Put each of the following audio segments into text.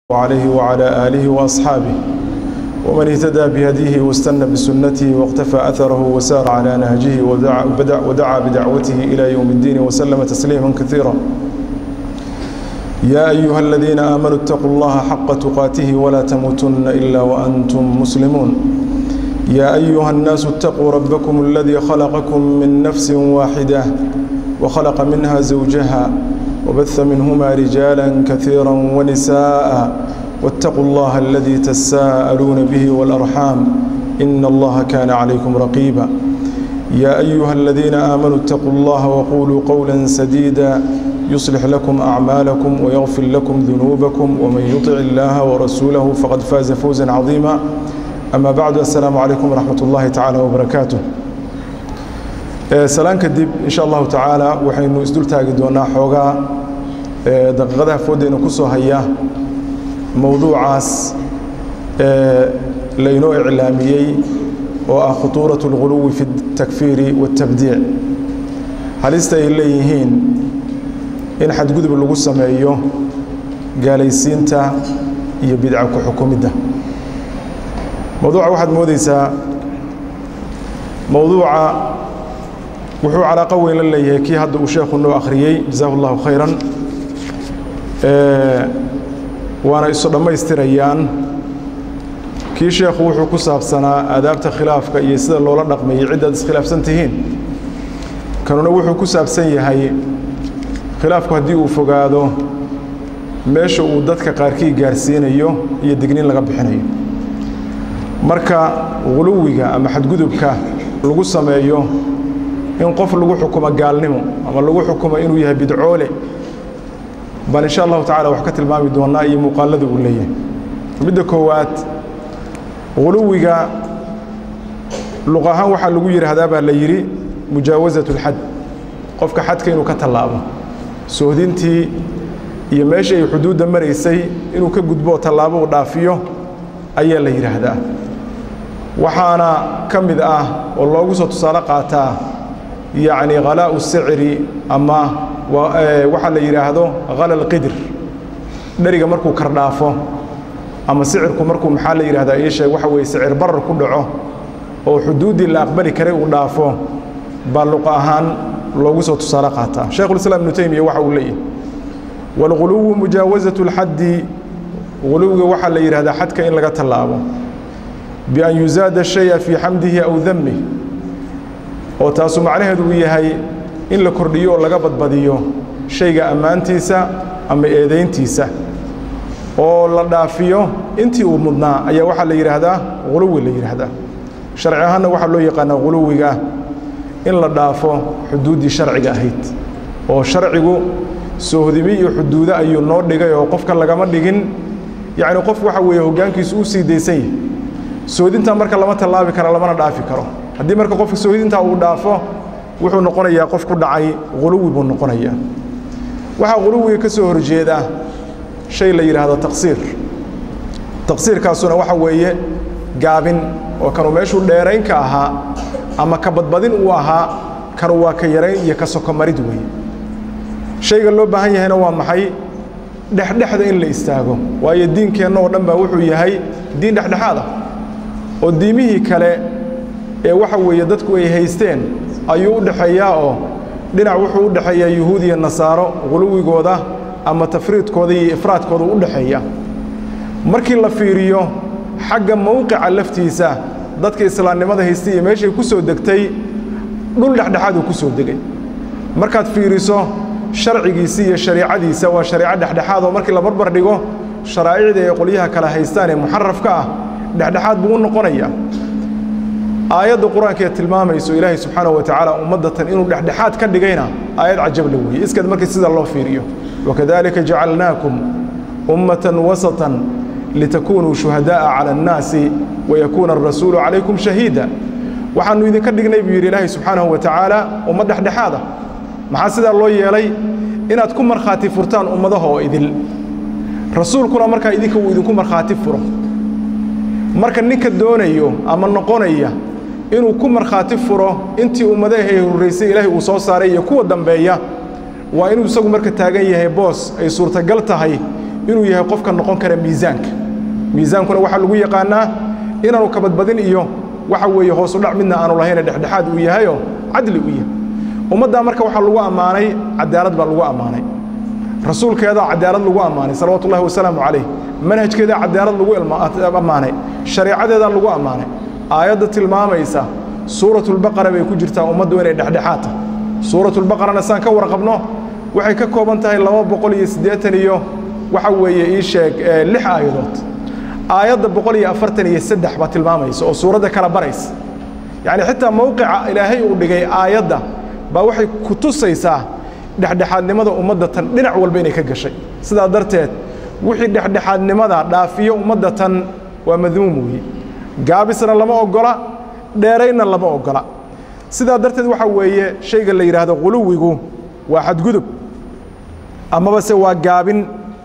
عليه وعلى آله وأصحابه ومن اهتدى بهديه واستنى بسنته واقتفى أثره وسار على نهجه ودعا, ودعا, ودعا بدعوته إلى يوم الدين وسلم تسليما كثيرا يا أيها الذين آمنوا اتقوا الله حق تقاته ولا تموتن إلا وأنتم مسلمون يا أيها الناس اتقوا ربكم الذي خلقكم من نفس واحدة وخلق منها زوجها وبث منهما رجالا كثيرا ونساء واتقوا الله الذي تساءلون به والأرحام إن الله كان عليكم رقيبا يا أيها الذين آمنوا اتقوا الله وقولوا قولا سديدا يصلح لكم أعمالكم ويغفر لكم ذنوبكم ومن يطع الله ورسوله فقد فاز فوزا عظيما أما بعد السلام عليكم ورحمة الله تعالى وبركاته salaan kadib insha allahu tacaala waxaynu isdul taagi doonaa xoogaa daqiiqadaha foodeyna ku soo haya mowduucaas laynoo iclaamiyey oo ah khutuurat اlghuluwi fi اtakfiiri waاtabdiic halista ay leeyihiin in xadgudub lagu sameeyo gaalaysiinta iyo bidca ku xukumidda mowduuca waxaad moodeysaa mowduuca wuxuu calaaqo weyn la leeyahay kii hadda uu sheekhu noo akhriyey jazahu اllahu khayran waana isu dhammaystirayaan kii sheekhu wuxuu ku saabsanaa aadaabta khilaafka iyo sida loola dhaqmayay ciddaad iskhilaafsan tihiin kanuna wuxuu ku saabsan yahay khilaafku haddii uu fogaado meesha uu dadka qaarkii gaarsiinayo iyo dignin laga bixinayo marka guluwiga ama xadgudubka lagu sameeyo in qof lagu xukumo gaalnimo ama lagu xukumo inuu yahay bidcoole bal insha allahu tacala wax ka tilmaami doonaa iyo muuqaalada uu leeyahay midda koowaad guluwiga luq ahaan waxaa lagu yidhaahdaa baa la yidhi mujaawasat اlxad qofka xadka inuu ka tallaabo soohdintii iyo meeshii ay xuduudda maraysay inuu ka gudbo tallaabo uu dhaafiyo ayaa la yidhaahdaa waxaana ka mid ah oo loogu soo tusaale qaataa yacni khalaa'u sicri ama waxaa la yidhaahdo khala lqidr dheriga markuu kardhaafo ama sicirku markuu maxaa la yidhahdaa ii sheeg waxa weeye sicir barar ku dhaco oo xuduuddii la aqbali karay uu dhaafo baa luqa ahaan loogu soo tusaale qaataa shaykhulislaam ibnu teymiya waxa uu leeyahy waalghuluwu mujaawasatu اlxaddi guluwiga waxaa la yidhahdaa xadka in laga tallaabo bian yuzaada shaya fii xamdihi aw damih oo taasu macnaheedu uu yahay in la kordhiyo oo laga badbadiyo shayga ammaantiisa ama eedayntiisa oo la dhaafiyo intii uu mudnaa ayaa waxaa la yidhaahdaa guluwi la yidhaahdaa sharci ahaanna waxaa loo yaqaanaa guluwiga in la dhaafo xuduuddii sharciga ahayd oo sharcigu soohdimi iyo xuduudo ayuu noo dhigay oo qofka lagama dhigin yacni qof waxa weeye hoggaankiisu u sii daysan yahay soodintaa marka lama tallaabi karo lamana dhaafi karo haddii marka qofka soodintaa uu dhaafo wuxuu noqonayaa qof ku dhacay guluwi buu noqonayaa waxaa guluwiga ka soo horjeeda shay la yidhaahdo taqsiir taqsiirkaasuna waxa weeye gaabin oo kanu meeshuu dheerayn ka ahaa ama ka badbadin uu ahaa kanu waa ka yarayn iyo ka sokomarid weeye shayga loo baahan yahayna waa maxay dhexdhexda in la istaago waayo diinkeenna oo dhan baa wuxuu yahay diin dhexdhexaad ah oo diimihii kale ee waxa weeye dadku ay haysteen ayuu u dhexeeyaa oo dhinac wuxuu u dhexeeyaa yuhuud iyo nasaaro guluwigooda ama tafriidkooda iyo ifraadkooda u dhexeeya markii la fiiriyo xagga mowqica laftiisa dadka islaamnimada haystay iyo meeshay ku soo degtay dhul dhexdhexaaduu ku soo degay markaad fiiriso sharcigiisi iyo shariicadiisa waa shariico dhexdhexaad oo markii la barbar dhigo sharaa'icda ay qolyaha kale haystaan ee muxarafka ah dhexdhexaad buu u noqonayaa aayadda qur-aanka ee tilmaamayso ilaahay subxaanahu wa tacaala ummaddatan inuu dhexdhexaad ka dhigayna aayad cajabla weeye iskad markii sida loo fiiriyo wakadalika jacalnaakum ummatan wasatan litakunuu shuhadaa'a cala annaasi wayakuuna arasuulu calaykum shahiida waxaannu idinka dhignay buu yidhi ilaahay subxaanahu wa tacaala ummad dhexdhexaad ah maxaa sidaa loo yeelay inaad ku markhaati furtaan ummadaha oo idil rasuulkuna markaa idinka uu idinku markhaati furo marka ninka doonayo ama noqonaya inuu ku markhaati furo intii ummadaha ay horraysay ilaahay uu soo saaray iyo kuwa dambeeya waa inuu isagu marka taagan yahay boos ay suurtagal tahay inuu yahay qofka noqon kara miisaanka miisaankuna waxaa lagu yaqaanaa inaanu kabadbadin iyo waxa weeye hoosu dhac midna aanu lahayne dhexdhexaad uu yahayoo cadli u yahay ummaddaa marka waxaa lagu ammaanay cadaalad baa lagu ammaanay rasuulkeedaa cadaalad lagu ammaanay salawaatu ullahi wasalaamu calayh manhajkeedaa cadaalad lagu ammaanay shareecadeedaa lagu ammaanay aayadda tilmaamaysa suuratulbaqara bay ku jirtaa ummaddu inay dhexdhexaad tahay suuratulbaqarana saan ka warqabno waxay ka kooban tahay laba boqol iyo siddeetan iyo waxa weeye ii sheeg lix aayadood aayadda boqol iyo afartan iyo saddex baa tilmaamaysa oo suuradda kala baraysa yacni xitaa mowqica ilaahay uu dhigay aayadda baa waxay ku tusaysaa dhexdhexaadnimada ummadda tan dhinac walba inay ka gashay sidaa darteed wixii dhexdhexaadnimada dhaafiyo ummadda tan waa madmuum weeye gaabisna lama oggola dheeraynna lama oggola sidaa darteed waxaa weeye shayga la yidhaahdo quluwigu waa xadgudub amaba se waa gaabin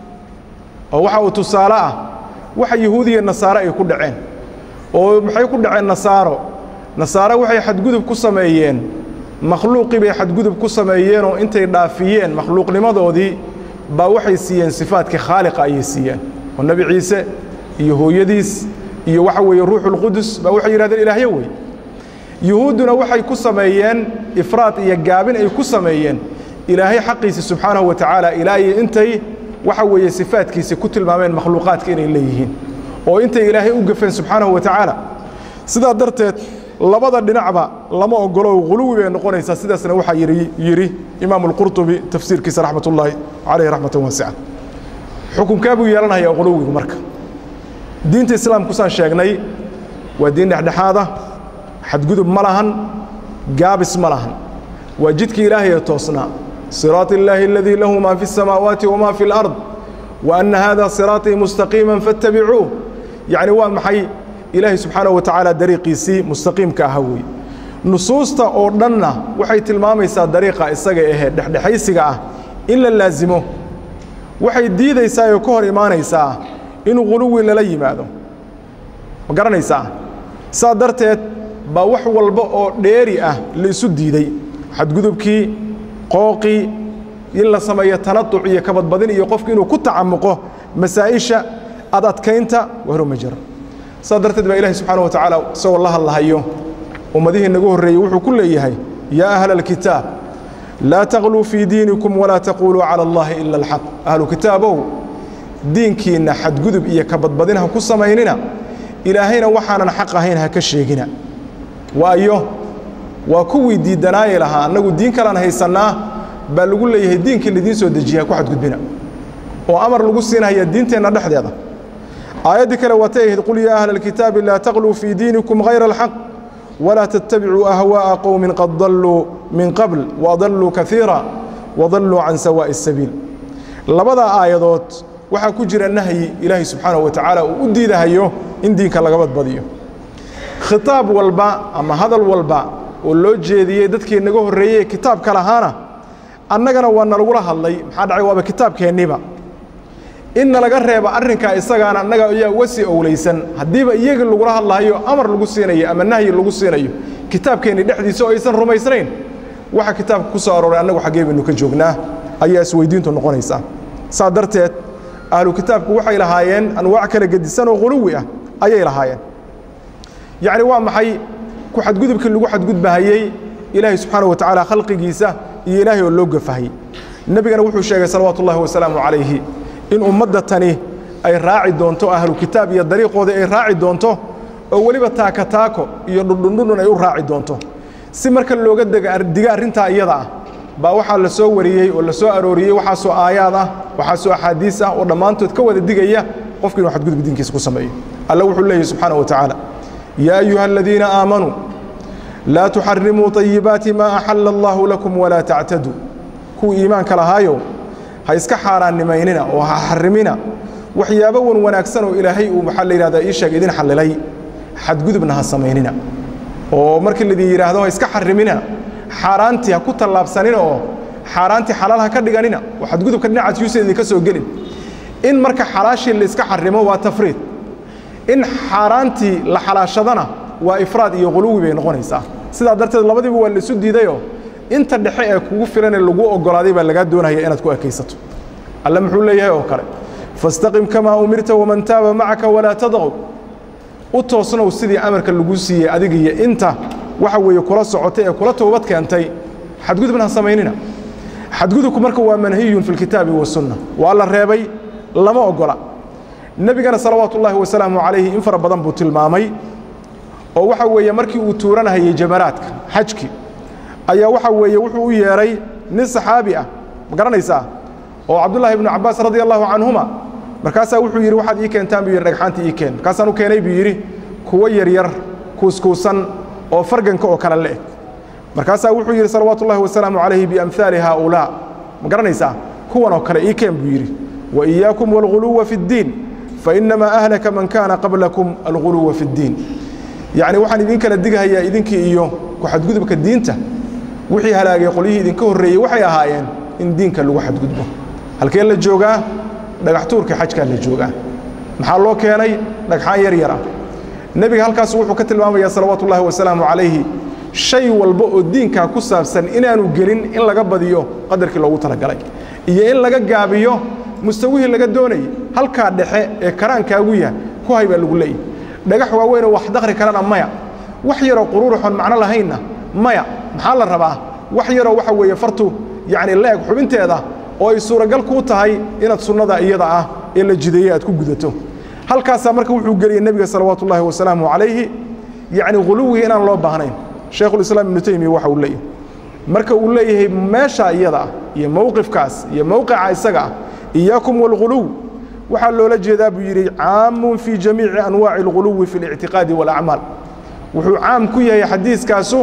oo waxa uu tusaale ah waxa yahuud iyo nasaare ay ku dhaceen oo maxay ku dhaceen nasaaro nasaare waxay xadgudub ku sameeyeen makhluuqii bay xadgudub ku sameeyeenoo intay dhaafiyeen makhluuqnimadoodii baa waxay siiyeen sifaadkii khaaliqa ayay siiyeen oo nebi ciise iyo hooyadiis iyo waxa weeye ruuxulqudus baa waxay yidhahdeen ilaahyo wey yuhuudduna waxay ku sameeyeen ifraad iyo gaabin ay ku sameeyeen ilaahay xaqiisa subxaanahu wa tacaala ilaa iyo intay waxa weeye sifaadkiisa ku tilmaameen makhluuqaadka inay leeyihiin oo intay ilaahay u gafeen subxaanahu wa tacaala sidaa darteed labada dhinacba lama ogolo huluwi bay noqonaysaa sidaasna waxaa yidhi imaamu alqurطubi tafsiirkiisa raxmat ullaahi calayhi raxmatan waasica xukunkaa buu yeelanaya huluwigu marka diinta islaamku saan sheegnay waa diin dhexdhexaada xadgudub ma lahan gaabis ma lahan waa jidkii ilaahay ee toosnaa صراط الله الذي له ما في السماوات وما في الأرض وأن هذا صراطي مستقيما فاتبعوه يعني waa maxay ilaahay subxaanaه wa tacaala dariiqiisii mustaqiimka aha wey nusuusta oo dhanna waxay tilmaamaysaa dariiqa isaga ahee dhexdhexaysiga ah in la laasimo waxay diidaysaa oo ka hor imaanaysaa in guluwi lala yimaado ma garanaysaa saa darteed baa wax walba oo dheeri ah la isu diiday xadgudubkii qooqii in la sameeyo tanatuc iyo kabadbadin iyo qofku inuu ku tacamuqo masaa'isha ad adkaynta wahro ma jiro saa darteed baa ilahi subxaana wa tacaala isagoo la hadlahayo ummadihii nagu horreeyey wuxuu ku leeyahay yaa ahla alkitaab laa taqluu fii diinikum walaa taquuluu cala allahi ila alxaq ahlu kitaabow diinkiinna xadgudub iyo kabadbadin ha ku samaynina ilaahayna waxaanan xaq ahayn ha ka sheegina waayo waa kuwii diidanaayi lahaa annagu diin kalaan haysannaa baa lagu leeyahay diinkii laidiin soo dejiya ha ku xadgudbina oo amar lagu siinaya diinteenna dhexdeeda aayaddii kale waatay ahayd qul yaa ahla alkitaabi laa taqluu fii diinikum hayra alxaq walaa tattabicuu ahwaa'a qowmin qad dalluu min qabl waadalluu kaiira wadalluu can sawaa'i asabiil labadaa aayadood waxaa ku jira nahyi ilaahay subxaanahu wa tacaala uu u diidahayo in diinka laga badbadiyo khitaab walba ama hadal walba oo loo jeediyey dadkii naga horreeyey kitaabka lahaana annagana waa nalagula hadlay maxaa dhacay waaba kitaabkeenniba in nalaga reeba arrinkaa isagaana annaga ayaa uga sii owlaysan haddiiba iyagii lagula hadlahayo amar lagu siinayo ama nahyi lagu siinayo kitaabkeenni dhexdiisa oo aysan rumaysnayn waxa kitaabka ku soo arooray annagu xaggee baynu ka joognaa ayaa isweydiintu noqonaysaa saa darteed ahlu kitaabku waxay lahaayeen anwaac kala gedisan oo quluwi ah ayay lahaayeen yacni waa maxay ku xadgudubkii lagu xadgudbahayey ilaahay subxaana wa tacaala khalqigiisa iyo ilaahay oo loo gafahayey nebigana wuxuu sheegay salawaatu ullahi wasalaamu calayhi in ummadda tani ay raaci doonto ahlu kitaab iyo dariiqooda ay raaci doonto oo weliba taaka taako iyo dhundhundhundhun ay u raaci doonto si marka looga diga arrintaa iyada ah baa waxaa la soo wariyey oo la soo arooriyey waxaasoo aayaad ah waxaasoo axaadiis ah oo dhammaantood ka wada digaya qofki inuu xadgudub diinkiisa ku sameeyo alla wuxuu leeyahy subxaana wa tacaala yaa ayuha aladiina aamanuu laa tuxarimuu طayibaati maa axala allahu lakum walaa tactaduu kuwii iimaanka lahaayo ha iska xaaraannimaynina oo ha xarimina waxyaabo wan wanaagsan oo ilaahay uu waxaa la yidhahdaa ii sheeg idin xallilay xadgudubna ha samaynina oo markii laidin yidhaahdo ha iska xarimina xaaraantii ha ku tallaabsanina oo xaaraantii xalaal ha ka dhiganina oo xadgudubka dhinacaas yuusan idinka soo gelin in marka xalaashii la iska xarimo waa tafriid in xaaraantii la xalaashadana waa ifraad iyo quluwi bay noqonaysaa sidaa darteed labadiiba waa laisu diidayoo inta dhexe ee kugu filanee lagu oggolaaday baa lagaa doonaya inaad ku ekaysato alle muxuu leeyahay oo kale fastaqim kamaa umirta waman taaba macaka walaa tadqow u toosnow sidii amarka lagu siiyey adiga iyo inta waxa weeye kula socotay ee kula toobad keentay xadgudubna ha samaynina xadgudubku marka waa manhiyun fi lkitaabi wasunna waa la reebay lama ogola nebigana salawaatu ullaahi wasalaamu calayhi in fara badan buu tilmaamay oo waxa weeye markii uu tuuranahayey jamaraadka xajki ayaa waxa weeye wuxuu u yeedhay nin saxaabi ah ma garanaysaa oo cabdullaahi ibnu cabbaas radia allahu canhuma markaasaa wuxuu yidhi waxaad ii keentaan buu yidhi dhagxaanta ii keen markaasaan u keenay buu yidhi kuwo yaryar kuuskuusan oo farganka oo kale le'eg markaasaa wuxuu yidhi salawaatu ullahi wasalaamu calayhi biamhaali haaulaa ma garanaysaa kuwan oo kale ii keen buu yidhi wa iyaakum waalghuluwa fi ddiin fainamaa ahlaka man kaana qablakum alguluwa fi ddiin yacni waxaan idin kala dighayaa idinkii iyo ku xadgudubka diinta wixii halaagay qolyihii idinka horreeyey waxay ahaayeen in diinka lagu xadgudbo halkee la joogaa dhagaxtuurka xajkaa la joogaa maxaa loo keenay dhagxaan yar yar ah nebiga halkaas wuxuu ka tilmaamayaa salawaatu ullaahi wasalaamu calayhi shay walba oo diinkaa ku saabsan inaanu gelin in laga badiyo qadarkii loogu talagalay iyo in laga gaabiyo mustawihii laga doonayay halkaa dhexe ee karaankaagu yahay ku hay baa lagu leeyahy dhagax waaweynoo wax dakri karana maya wax yaroo quruuraxoon macno lahaynna maya maxaa la rabaa wax yaroo waxa weeye fartu yacni la-eg xubinteeda oo ay suuragal kuu tahay inaad sunnada iyada ah ee la jideeyey aad ku gudato halkaasaa marka wuxuu geliyey nebiga salawaatu ullaahi wasalaamu calayhi yacni huluwigii inaan loo baahnayn shaykhulislaam ibnu taymiya waxa uu leeyahay marka uu leeyahay meesha iyada ah iyo mowqifkaas iyo mowqica isaga ah iyaakum waalghuluw waxaa loola jeedaa buu yidhi caamun fii jamiici anwaaci alghuluwi fi اlictiqaadi wاlacmaal wuxuu caam ku yahay xadiiskaasu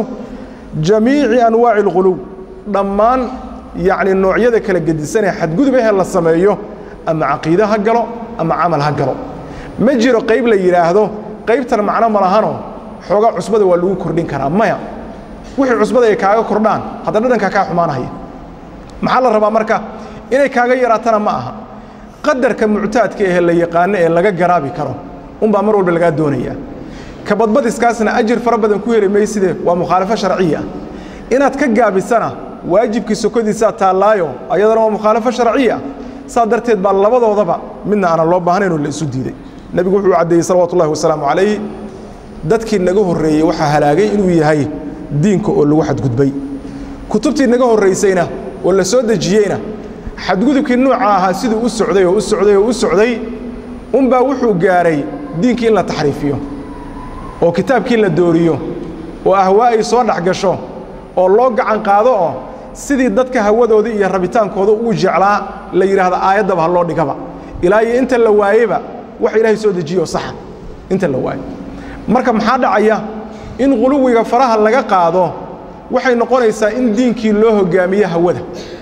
jamiici anwaaci alghuluw dhammaan yacni noocyada kala gedisanee xadgudub ehe la sameeyo ama caqiide ha galo ama camal ha galo ma jiro qayb la yidhaahdo qaybtan macno ma lahanoo xoogaa cusbada waa lagu kordhin karaa maya wixii cusbada ay kaaga kordhaan hadda dhadhankaa kaa xumaanahaya maxaa la rabaa marka inay kaaga yaraatana ma aha qadarka muctaadka ehe la yaqaano ee laga garaabi karo unbaa mar walba lagaa doonayaa ka badbadiskaasna ajir fara badan ku heli mayside waa mukhaalafo sharciya inaad ka gaabisana waajibkii sokodiisaa taallaayo ayadana waa mukhaalafo sharciya saa darteed baa labadoodaba midna aanan loo baahnaynoo la isu diiday nebigu wuxuu caddeeyey salawatu ullahi wasalaamu calayh dadkii naga horreeyey waxaa halaagay inuu yahay diinka oo lagu xadgudbay kutubtii naga horraysayna oo la soo dejiyeyna xadgudubkii nuuca ahaa siduu u socday oo u socday oo u socday unbaa wuxuu gaaray diinkii in la taxriifiyo oo kitaabkii la dooriyo oo ahwaa ay soo dhex gasho oo loo gacan qaado oo sidii dadka hawadooda iyo rabitaankooda uu jeclaa la yidhaahdo aayaddaba ha loo dhigaba ilaa iyo inta la waayeba wax ilaahay soo dejiyo saxa inta la waayo marka maxaa dhacaya in quluwiga faraha laga qaado waxay noqonaysaa in diinkii loo hoggaamiyo hawada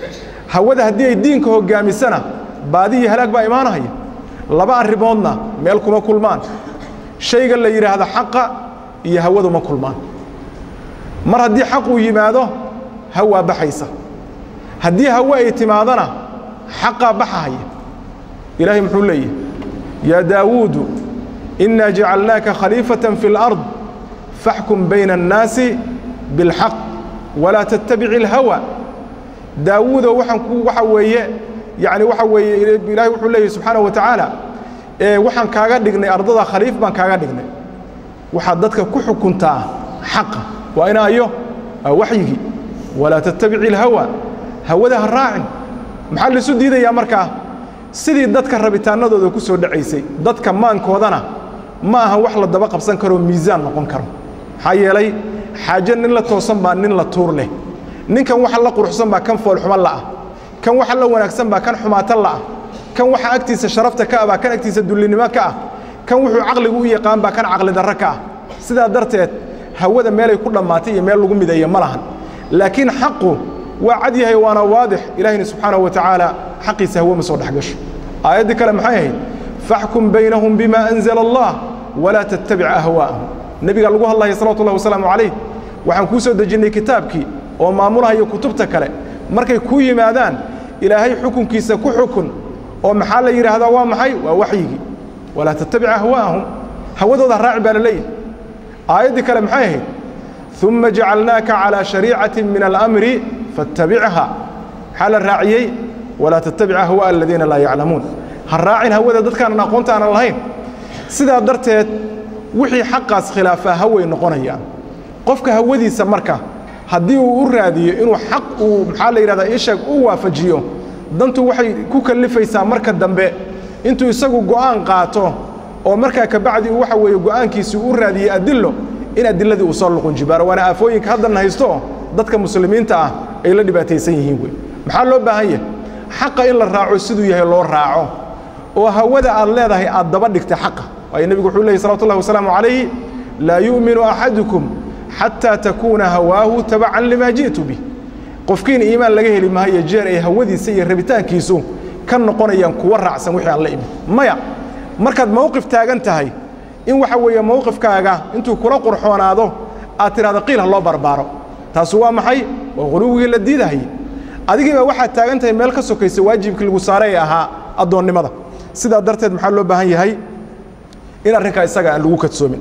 hawada haddii ay diinka hoggaamisana baadi iyo halaag baa imaanahaya laba arrimoodna meel kuma kulmaan shayga la yidhaahdo xaqa iyo hawadu ma kulmaan mar haddii xaq uu yimaado hawaa baxaysa haddii hawe ay timaadona xaqaa baxahaya ilaahay muxuu leeyahy yaa daawuudu innaa jacalnaaka khaliifatan fi اlأrض faxkum bayna الnaasi biاlxaq walaa tattabici اlhawa daawuudo waxaan ku waxa weeye yani waxa weeye ilaahay wuxuu leeyahy subxaanaه wa tacaala ee waxaan kaaga dhignay ardada khaliif baan kaaga dhignay waxaad dadka ku xukuntaa xaqa waa inaayo waa waxyigii walaa tattabici اlhawa hawada ha raacin maxaa laisu diidayaa markaa sidii dadka rabitaanadooda ku soo dhacaysay dadka maankoodana ma aha wax la daba qabsan karoo miisaan noqon karo maxaa yeelay xaaje nin la toosan baa nin la tuur leh ninkan waxa la quruxsan baa kan foolxuma la'ah kan waxa la wanaagsan baa kan xumaata la'ah kan waxa agtiisa sharafta ka ah baa kan agtiisa dullinimo ka ah kan wuxuu caqligu u yaqaan baa kan caqli darro ka ah sidaa darteed hawada meelay ku dhammaatay iyo meel lagu mideeya ma lahan laakiin xaqu waa cad yahay waana waadix ilaahayna subxaanahu wa tacaala xaqiisa hawe ma soo dhex gasho aayaddii kale maxay ahayd faxkum baynahum bima anzala allah walaa tattabic ahwaa'ahum nebiga lagu hadlaya salawatu ullahi wasalaamu calayh waxaan kuu soo dejinnay kitaabkii oo maamulahaya kutubta kale markay kuu yimaadaan ilaahay xukunkiisa ku xukun oo maxaa la yidhaahdaa waa maxay waa waxyigii walaa tattabic ahwaa'ahum hawadooda raaci baa la leeyahay aayaddii kale maxay ahayd uma jacalnaaka calىa shariicati min alamri faاtabichaa maxaa la raaciyey walaa tattabic ahwaaء aladiina laa yaclamuun ha raacin hawada dadkaanan aqoonta aanan lahayn sidaa darteed wixii xaqaas khilaafaa haway noqonayaan qofka hawadiisa marka haddii uu u raadiyo inuu xaq uu maxaa la yidhahdaa isheeg u waafajiyo dantu waxay ku kallifaysaa marka dambe intuu isagu go'aan qaato oo markaa kabacdi uu waxa weeye go'aankiisii u raadiyey adillo in adiladii uu soo luqun jibaaro waana aafooyinka haddanna haysto dadka muslimiinta ah ay la dhibaataysan yihiin wey maxaa loo baahan yahay xaqa in la raaco siduu yahay loo raaco oo hawada aad leedahay aad daba dhigta xaqa waayo nebigu wuxuu leeyay salawatu ullahi wasalaamu calayhi laa yu'minu axadukum xataa takuuna hawaahu tabacan limaa ji'tu bih qofkiina iimaan laga heli maayo jeer ay hawadiisa iyo rabitaankiisu ka noqonayaan kuwa raacsan wixii aan la imid maya markaad mowqif taagan tahay in waxa weeye mowqifkaaga intuu kula qurxoonaado aad tidhahdo qiil ha loo barbaaro taasu waa maxay waa quluwigii la diidahayey adigiiba waxaad taagan tahay meel ka sokaysa waajibkii lagu saaray ee ahaa addoonnimada sidaa darteed maxaa loo baahan yahay in arrinkaa isaga aan lagu kadsoomin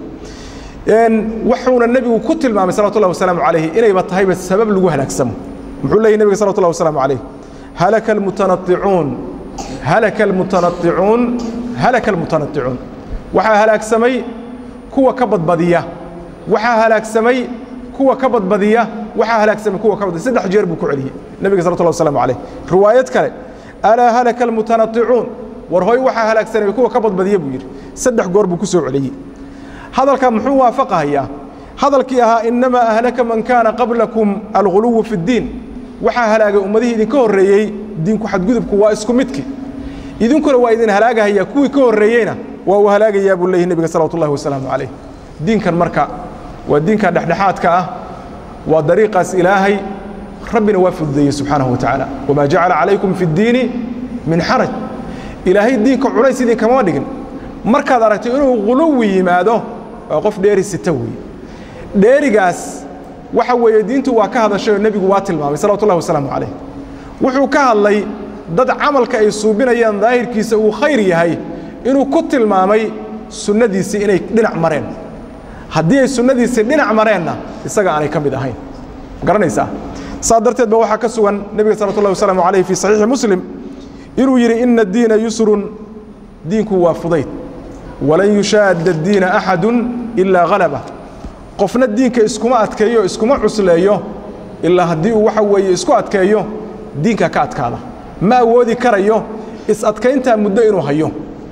wuxuuna nebigu ku tilmaamay salawatu ullahi wasalaamu calayhi inayba tahayba sabab lagu halaagsamo muxuu leeyahy nebiga salawatu ullahi wasalaamu calayh halaka almutanaicuun halaka almutanaicuun halaka almutanaicuun waxaa halaagsamay kuwa ka badbadiya waxaa halaagsamay kuwa ka badbadiya waxaa halaagsamay kuwa ka badbadiya saddex jeer buu ku celiyey nebiga salawatu ullahi wasalaamu calayh riwaayad kale alaa halaka almutanaicuun war hoy waxaa halaagsanay kuwa ka badbadiya buu yidhi saddex goor buu ku soo celiyey hadalka muxuu waafaqahayaa hadalkii ahaa innamaa ahlaka man kaana qablakum alguluwu fi اddiin waxaa halaagay ummadihii idinka horreeyey diinku xadgudubku waa isku midki idinkuna waa idin halaagahayaa kuwii ka horreeyeyna waa uu halaagayaa buu leeyahy nebiga salawatu ullahi wasalaamu calayh diinkan marka waa diinka dhexdhexaadka ah waa dariiqaas ilaahay rabbina waa fududeeyey subxaanahu wa tacaala wamaa jacala calaykum fi اddiini min xaraj ilaahay diinka culays idinkama dhigin markaad aragto inuu guluwi yimaado waa qof dheeri sita weeye dheerigaas waxa weeye diintu waa ka hadashay oo nebigu waa tilmaamay salawatu ullahi wasalaamu calayh wuxuu ka hadlay dad camalka ay suubinayaan daahirkiisa uu khayr yahay inuu ku tilmaamay sunnadiisii inay dhinac mareen haddii ay sunnadiisii dhinac mareenna isaga aanay ka mid ahayn garanaysaa saa darteed ba waxaa ka sugan nebiga salawatu ullahi wasalaamu calayh fii saxiixi muslim inuu yidhi ina addiina yusrun diinku waa fudayd walan yushaadda addiina axadun ilaa halaba qofna diinka iskuma adkeeyo iskuma cusleeyo ilaa haddii uu waxa weeye isku adkeeyo diinka ka adkaada ma awoodi karayo is-adkayntaa muddo inuu hayo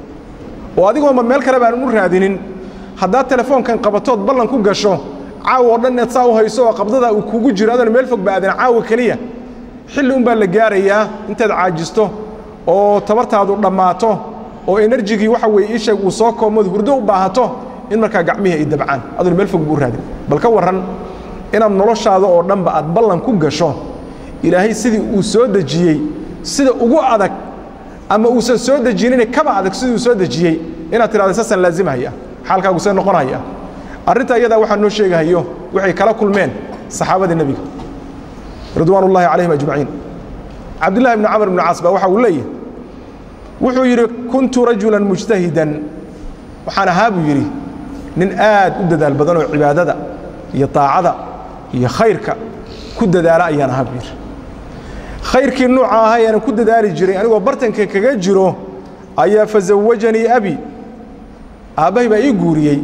oo adigoonba meel kale baan u raadinin haddaad telefoonkan qabatood ballan ku gasho caawa oo dhan inaad saa u hayso oo qabdada uu kugu jiro adoon meel fog ba aadan caawa keliya xilli un baa la gaarayaa intaad caajisto oo tabartaadu dhammaato oo enerjigii waxa weeye isheeg uu soo koomood hurdo u baahato in markaa gacmihii ay dabcaan adoon meel fog buu u raadin bal ka warran inaad noloshaada oo dhanba aad ballan ku gasho ilaahay sidii uu soo dejiyey sida ugu adag ama uusan soo dejinina kaba adag sidii uu soo dejiyey inaad tidhahdo saasaan laazimahaya xaalkaagu see noqonaya arrinta iyadaa waxaa noo sheegahayo waxay kala kulmeen saxaabadii nebiga ridwaan ullahi calayhim ajmaciin cabdillahi bni camr bni caas baa waxa uu leeyahy wuxuu yidhi kuntu rajulan mujtahidan waxaan ahaa buu yidhi nin aad u dadaal badan oo cibaadada iyo taacada iyo khayrka ku dadaala ayaan ahaa buu yidhi khayrkii nuuca ahaa ayaanan ku dadaali jiray anigoo bartanka kaga jiro ayaa fasawajanii abi aabbahay baa ii guuriyey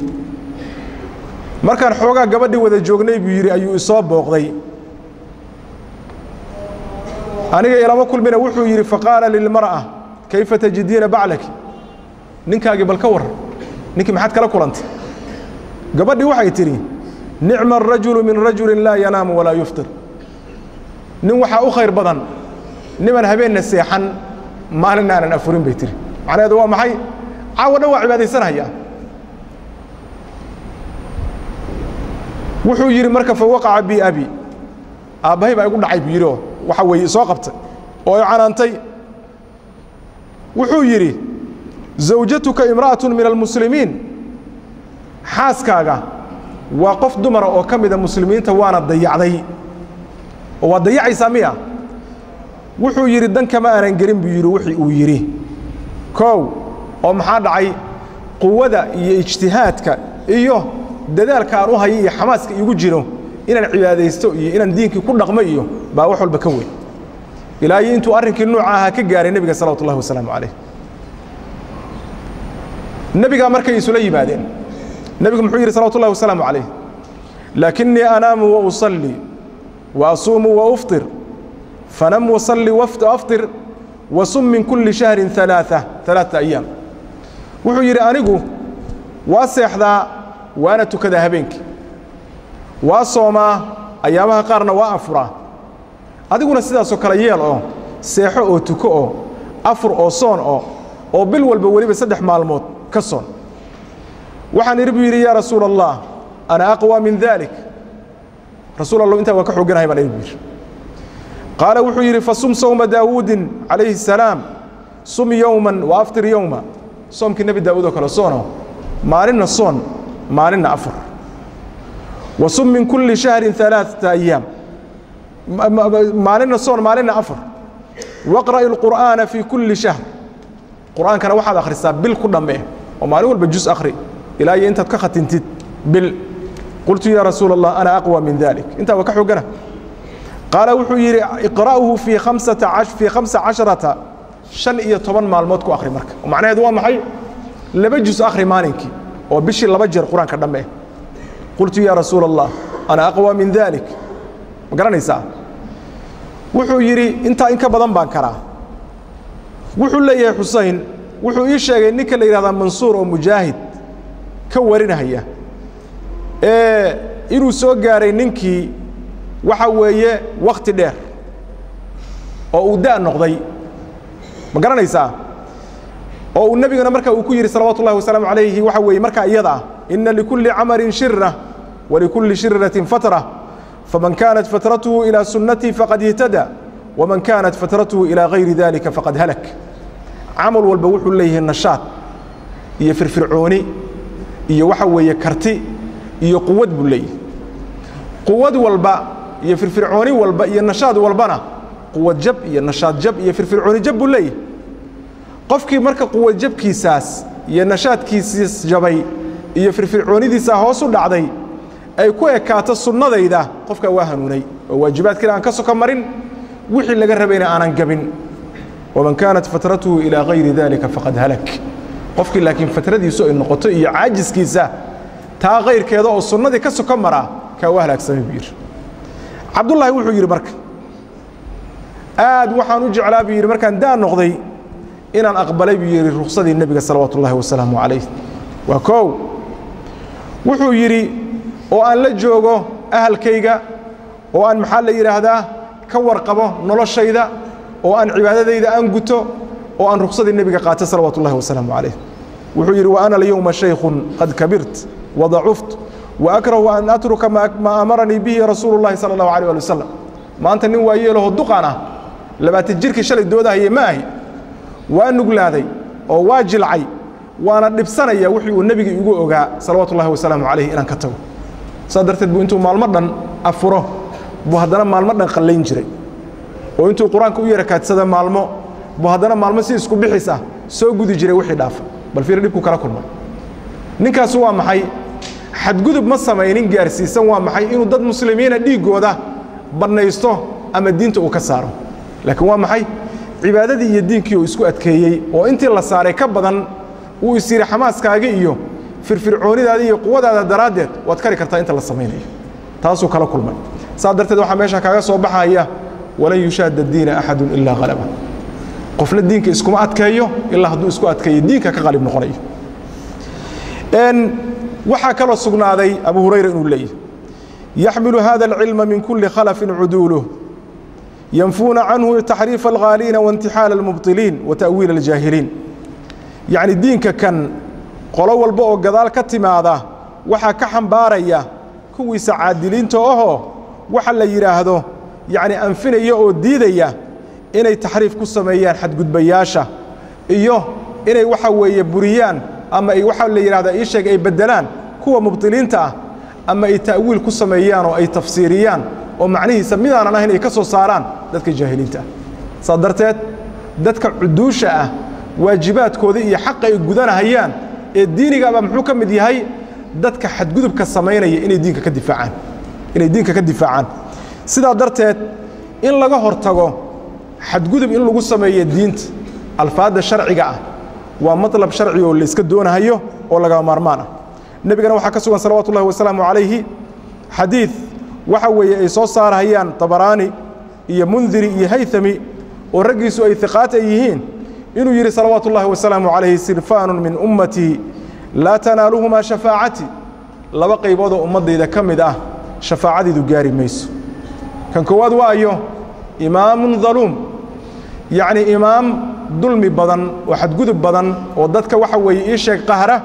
markaan xoogaa gabadhii wada joognay buu yidhi ayuu isoo booqday aniga ilama kulmina wuxuu yidhi faqaala lilmar'a kayfa tajidiina baclaki ninkaagii bal ka warran ninkii maxaad kala kulantay gabadhii waxay tidhi nicma arajulu min rajulin laa yanaamu walaa yuftir nin waxaa u khayr badan niman habeenna seexan maalinna aanan afurin bay tihi macnaheedu waa maxay caawa dhan waa cibaadaysanhayaa wuxuu yidhi marka fa waqaca bi abi aabbahay baa igu dhacay buu yidhi oo waxa weeye isoo qabtay oo i canaantay wuxuu yidhi zawjatuka imra'atun min almuslimiin xaaskaaga waa qof dumara oo ka mida muslimiinta waana dayacday oo waa dayacaysaa miya wuxuu yidhi dan kama aanan gelin buu yidhi wixii uu yidhi koow oo maxaa dhacay quwada iyo ijtihaadka iyo dadaalka aan u hayo iyo xamaaska iigu jiro inaan cibaadaysto iyo inaan diinkii ku dhaqmo iyo baa wax walba ka weyn ilaahay intuu arrinkii nuuca ahaa ka gaaray nebiga salawatu ullahi wasalaamu calayh nebigaa markay isula yimaadeen nebigu muxuu yidhi salawatu ullahi wasalaamu calayh laakinii anaamu wa usallii wa asuumu wa ufطir fanam wasalli waafطir wasum min kulli shahrin alaaثa alaaثa ayaam wuxuu yidhi anigu waa seexdaa waana tukadaa habeenkii waa soomaa ayaamaha qaarna waa afuraa adiguna sidaasoo kale yeel oo seexo oo tuko oo afur oo soon oo oo bil walba weliba saddex maalmood ka soon waxaan idhi buu yidhi yaa rasuula allah ana aqwى min dalik rasuul allow intaa waan ka xooganahay baan idhi buu yidhi qaala wuxuu yidhi fasum sowma daawuudin calayhi الsalaam sum yowman wa aftir yowma soomkii nebi daawuud oo kale soono maalinna soon maalinna afur wa sum min kulli shahrin alaaثata ayaam maalinna soon maalinna afur waqra'i اlqur'aana fii kulli shahr qur'aankana waxaad akhrisaa bil ku dhammee oo maalin walba jus akhri ilaa iyo intaad ka khatintid bil qultu yaa rasuula allah ana aqwى min dalik intaa waa ka xoogana qaala wuxuu yidhi iqra'uhu fii khamsata fii khamsa casharata shan iyo toban maalmood ku akhri marka oo macnaheedu waa maxay laba jus akhri maalinkii oo bishii laba jeer qur-aanka dhamme qultu yaa rasuula allah ana aqwى min dalik ma garanaysaa wuxuu yidhi intaa in ka badan baan karaa wuxuu leeyahay xusein wuxuu ii sheegay ninka la yidhahdaa mansuur oo mujaahid ka warinahaya ee inuu soo gaaray ninkii waxa weeye wakhti dheer oo uu da' noqday ma garanaysaa oo uu nebiguna marka uu ku yidhi salawaatu ullahi wasalaamu calayhi waxa weeye markaa iyada ah inna likulli camarin shira walikulli shirratin fatra faman kaanat fatratuhu ilaa sunnatii faqad ihtada waman kaanat fatratuhu ilaa gayri dalika faqad halak camal walba wuxuu leeyahay nashaad iyo firfircooni iyo waxa weeye karti iyo quwad buu leeyahay quwad walba iyo firfircooni walba iyo nashaad walbana quwad jab iyo nashaad jab iyo firfircooni jab buu leeyahay qofkii marka quwad jabkiisaas iyo nashaadkiisiis jabay iyo firfircoonidiisaa hoos u dhacday ay ku ekaato sunnadayda qofkaa waa hanuunay oo waajibaadkiina aan ka soko marin wixii laga rabayna aanan gabin waman kaanat fatratuhu ilaa gayri dalika faqad halak qofkii laakiin fatradiisu ay noqoto iyo caajiskiisa taa kayrkeeda oo sunnadii ka soko maraa kaa waa halaagsamay buu yidhi cabdullaahi wuxuu yidhi marka aad waxaan u jeclaa buu yidhi markaan daa noqday inaan aqbalay buu yidhi ruksadii nebiga salawaatu ullahi wasalaamu calayh waa koow wuxuu yidhi oo aan la joogo ahalkayga oo aan maxaa la yidhaahdaa ka warqabo noloshayda oo aan cibaadadayda aan guto oo aan ruksadii nebiga qaato salawaatu ullahi wasalaamu calayh wuxuu yidhi wa ana alyowma shaykhun qad kabirt wadacuft waakrahu an atruka maa amaranii bihi rasuulu llahi sala allahu alيh ali wasalam maanta nin waa yeelaho duqan ah labaatan jirkii shalay doodahaye ma ahi waa nuglaaday oo waa jilcay waana dhibsanaya wixii uu nebiga igu ogaa salawaatu ullahi wasalaamu calayh inaan ka tago saas darteed buu intuu maalmo dhan afuro buu haddana maalmo dhan qallayn jiray oo intuu qur-aanka u yarakaadsada maalmo buu haddana maalmo si isku bixis ah soo gudi jiray wixii dhaafa bal fiir dhibku kala kulmay ninkaasu waa maxay xadgudub ma samaynin gaarsiisan waa maxay inuu dad muslimiina dhiiggooda bannaysto ama diinta uu ka saaro laakiin waa maxay cibaadadii iyo diinkii uu isku adkeeyey oo intii la saaray ka badan uu is yidhi xamaaskaaga iyo firfircoonidaada iyo quwadaada daraaddeed waad kari kartaa inta la samaynayo taasuu kala kulmay saa darteed waxaa meesha kaaga soo baxaya walan yushaada diina axadun ilaa halaba qofna diinka iskuma adkeeyo ilaa hadduu isku adkeeyo diinka ka qalib noqonayo waxaa kaloo sugnaaday abu hurayra inuu leeyahy yaxmilu hada alcilma min kuli khalafin cuduuluh yanfuuna canhu taxriifa alghaaliina waintixaala almubطiliin wa ta'wiila aljaahiliin yacni diinka kan qolo walba oo gadaal ka timaada waxaa ka xambaaraya kuwiisa caadiliinta ahoo waxa la yidhaahdo yacni anfinaya oo diidaya inay taxriif ku sameeyaan xadgudbayaasha iyo inay waxa weeye buriyaan ama ay waxaa la yidhahdaa ii sheeg ay beddelaan kuwa mubطiliinta ah ama ay ta'wiil ku sameeyaan oo ay tafsiiriyaan oo macnihiisa midaanan ahayn ay ka soo saaraan dadka jaahiliinta ah saas darteed dadka cuduusha ah waajibaadkooda iyo xaqa ay gudanahayaan ee diinigaaba muxuu ka mid yahay dadka xadgudubka samaynaya inay diinka ka difaacaan inay diinka ka difaacaan sidaa darteed in laga hortago xadgudub in lagu sameeyo diinta alfaadda sharciga ah waa maطlab sharci oo layska doonahayo oo lagama maarmaan ah nebigana waxaa ka sugan salawaatu ullahi wasalaamu calayhi xadiid waxa weeye ay soo saarahayaan tabaraani iyo mundiri iyo haythami oo raggiisu ay hiqaat ay yihiin inuu yidhi salawaatu ullahi wasalaamu calayhi sirfaanu min ummatii laa tanaaluhumaa shafaacati laba qayboodoo ummaddayda ka mid ah shafaacadiidu gaari mayso kan koowaad waayo imaamun daluum yacni imaam dulmi badan oo xadgudub badan oo dadka waxa weeye ii sheeg qahra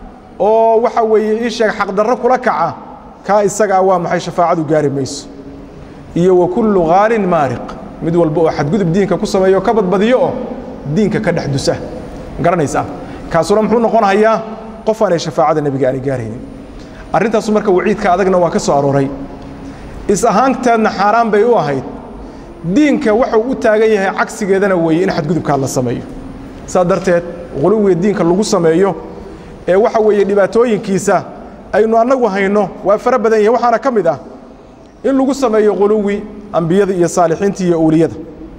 oo waxa weeye ii sheeg xaqdarro kula kaca kaa isagaa waa maxay shafaacadu gaari mayso iyo wa kullu khaalin maariq mid walba oo xadgudub diinka ku sameeyo ka badbadiyo oo diinka ka dhex dusa garanaysaa kaasuna muxuu noqonahayaa qof aanay shafaacada nebiga aanay gaaraynin arrintaasu marka waciidka adagna waa ka soo arooray is ahaanteedna xaaraan bay u ahayd diinka waxuu u taagan yahay cagsigeedana weeye in xadgudubkaa la sameeyo saa darteed quluwiga diinka lagu sameeyo ee waxa weeye dhibaatooyinkiisa aynu annagu hayno waa fara badan yahin waxaana ka mid ah in lagu sameeyo quluwi ambiyada iyo saalixiinta iyo owliyada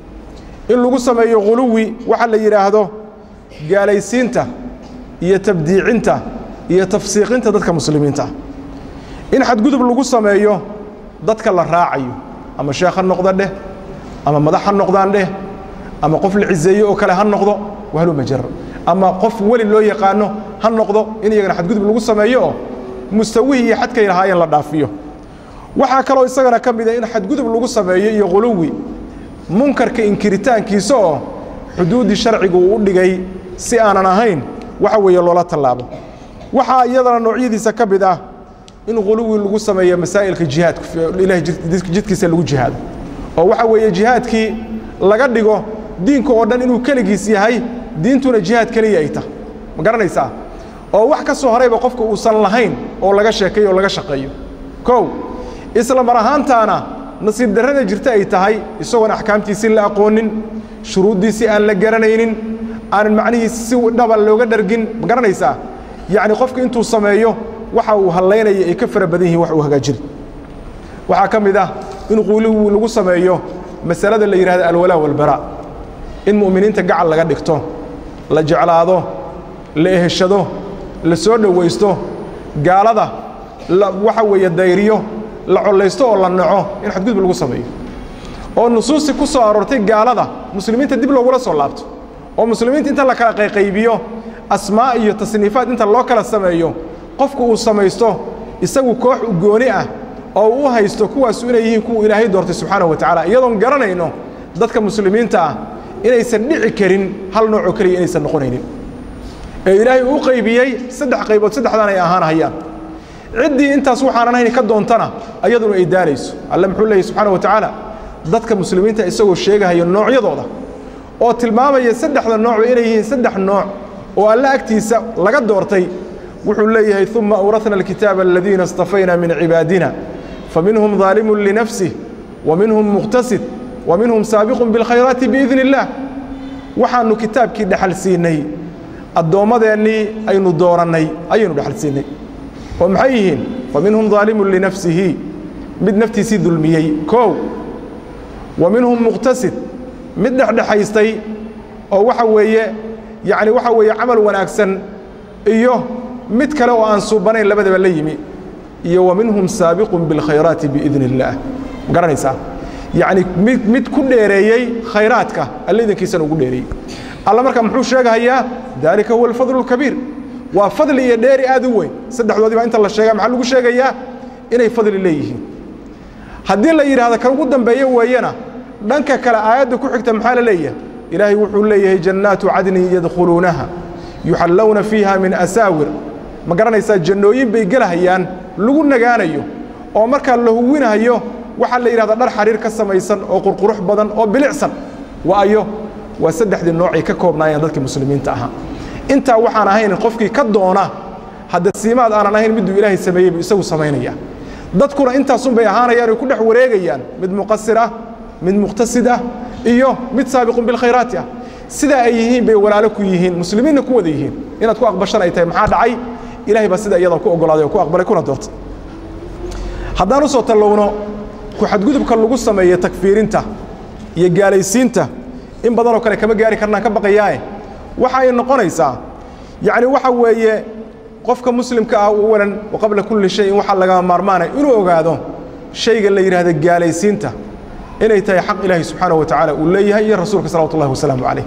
in lagu sameeyo quluwi waxa la yidhaahdo gaalaysiinta iyo tabdiicinta iyo tafsiiqinta dadka muslimiinta ah in xadgudub lagu sameeyo dadka la raacayo ama sheekh ha noqda dheh ama madax ha noqdaan dheh ama qof la ciseeyo oo kale ha noqdo wahlu majar ama qof weli loo yaqaano ha noqdo in iyagana xadgudub lagu sameeyo oo mustawihii iyo xadkay lahaayeen la dhaafiyo waxaa kaloo isagana ka mid a in xadgudub lagu sameeyo iyo quluwi munkarka inkiritaankiisa oo xuduuddii sharcigu uu u dhigay si aanan ahayn waxa weeye loola tallaabo waxaa iyadana noocyadiisa ka mid ah in quluwi lagu sameeyo masaa'ilka jihaadka ilahay jidkiisa lagu jihaado oo waxa weeye jihaadkii laga dhigo diinka oo dhan inuu keligiis yahay diintuna jihaad keliya ay tahay ma garanaysaa oo wax ka soo horayba qofka uusan lahayn oo laga sheekeeyo oo laga shaqeeyo kow isla mar ahaantaana nasiib darrada jirta ay tahay isagoon axkaamtiisii la aqoonin shuruuddiisii aan la garanaynin aanan macnihiisi si dhaba looga dhargin ma garanaysaa yacni qofka intuu sameeyo waxa uu hallaynaya ay ka fara badan yihiin wax uu hagaajiri waxaa ka mid ah in quuliwi lagu sameeyo masalada la yidhahdo alwalaa walbaraa in mu'miniinta gacal laga dhigto la jeclaado la eheshado la soo dhowaysto gaalada waxa weeye dayriyo la collaysto oo la naco in xadgudub lagu sameeyo oo nusuusti ku soo aroortay gaalada muslimiinta dib loogula soo laabto oo muslimiinta inta la kala qayqaybiyo asmaa iyo tasniifaad inta loo kala sameeyo qofku uu samaysto isagu koox u gooni ah oo u haysto kuwaasu inay yihiin kuwa ilaahay doortay subxaanahu wa tacaala iyadoon garanayno dadka muslimiinta ah inaysan dhici karin hal noocoo keliya inaysan noqonaynin ee ilaahay uu qaybiyey saddex qaybood saddexdaan ay ahaanahayaan ciddii intaas waxaanan hayn ka doontana ayaduna ay daalayso alle muxuu leeyahy subxaana wa tacaala dadka muslimiinta isagoo sheegahaya noocyadooda oo tilmaamaya saddexda noocba inay yihiin saddex nooc oo alle agtiisa laga doortay wuxuu leeyahay uma awrahna alkitaaba aladiina istafayna min cibaadina faminhum daalimun linafsih wa minhum muqtasid wa minhum saabiqun bilkhayraati biidni illaah waxaannu kitaabkii dhexal siinay addoommadeennii aynu doorannay ayaynu dhexal siinay oo maxay yihiin fa minhum daalimun linafsihi mid naftiisii dulmiyey koow wa minhum muqtasid mid dhexdhexaystay oo waxa weeye yacni waxa weeye camal wanaagsan iyo mid kale oo aan suubanayn labadaba la yimi iyo wa minhum saabiqun bilkhayraati biidni illaah ma garanaysaa yacni mid mid ku dheereeyey khayraadka alle idankiisana ugu dheereeyey alla marka muxuu sheegahayaa daalika huwa alfadlu alkabiir waa fadli iyo dheeri aad u weyn saddexdoodii baa inta la sheega maxaa lagu sheegayaa inay fadli leeyihiin haddii la yidhahdo kan ugu dambeeyo weeyana dhanka kale aayadda ku xigta maxaa la leeyahay ilaahay wuxuu leeyahay jannaatu cadnin yadkhuluunaha yuxallawna fiiha min asaawir ma garanaysaa jannooyin bay gelahayaan lagu nagaanayo oo markaa la huwinahayo waxaa la yidhahdaa dhar xariir ka samaysan oo qurqurux badan oo bilicsan waayo waa saddexdii noocay ka koobnaayeen dadkii muslimiinta ahaa intaa waxaan ahayn qofkii ka doona hadda siimaad aanan ahayn miduu ilaahay sameeyey buu isagu samaynaya dadkuna intaasun bay ahaanayaan oy ku dhex wareegayaan mid muqasir ah mid muqtasid ah iyo mid saabiqun bilkhayraati ah sidaa ay yihiin bay walaalo ku yihiin muslimiinna ku wada yihiin inaad ku aqbashan ay tahay maxaa dhacay ilahay baa sida iyada ku oggolaaday oo ku aqbalay kuna doortay haddaan u soo tallowno ku xadgudubka lagu sameeye takfiirinta iyo gaalaysiinta in badanoo kale kama gaari karnaan ka baqayaae waxa ay noqonaysaa yacni waxa weeye qofka muslimka ah awalan wa qabla kulli shayin waxaa lagaa maarmaanaya inuu ogaado shayga la yidhaahda gaalaysiinta inay tahay xaq ilaahay subxaanahu wa tacaala uu leeyahay iyo rasuulka salawatu ullahi wasalaamu calayh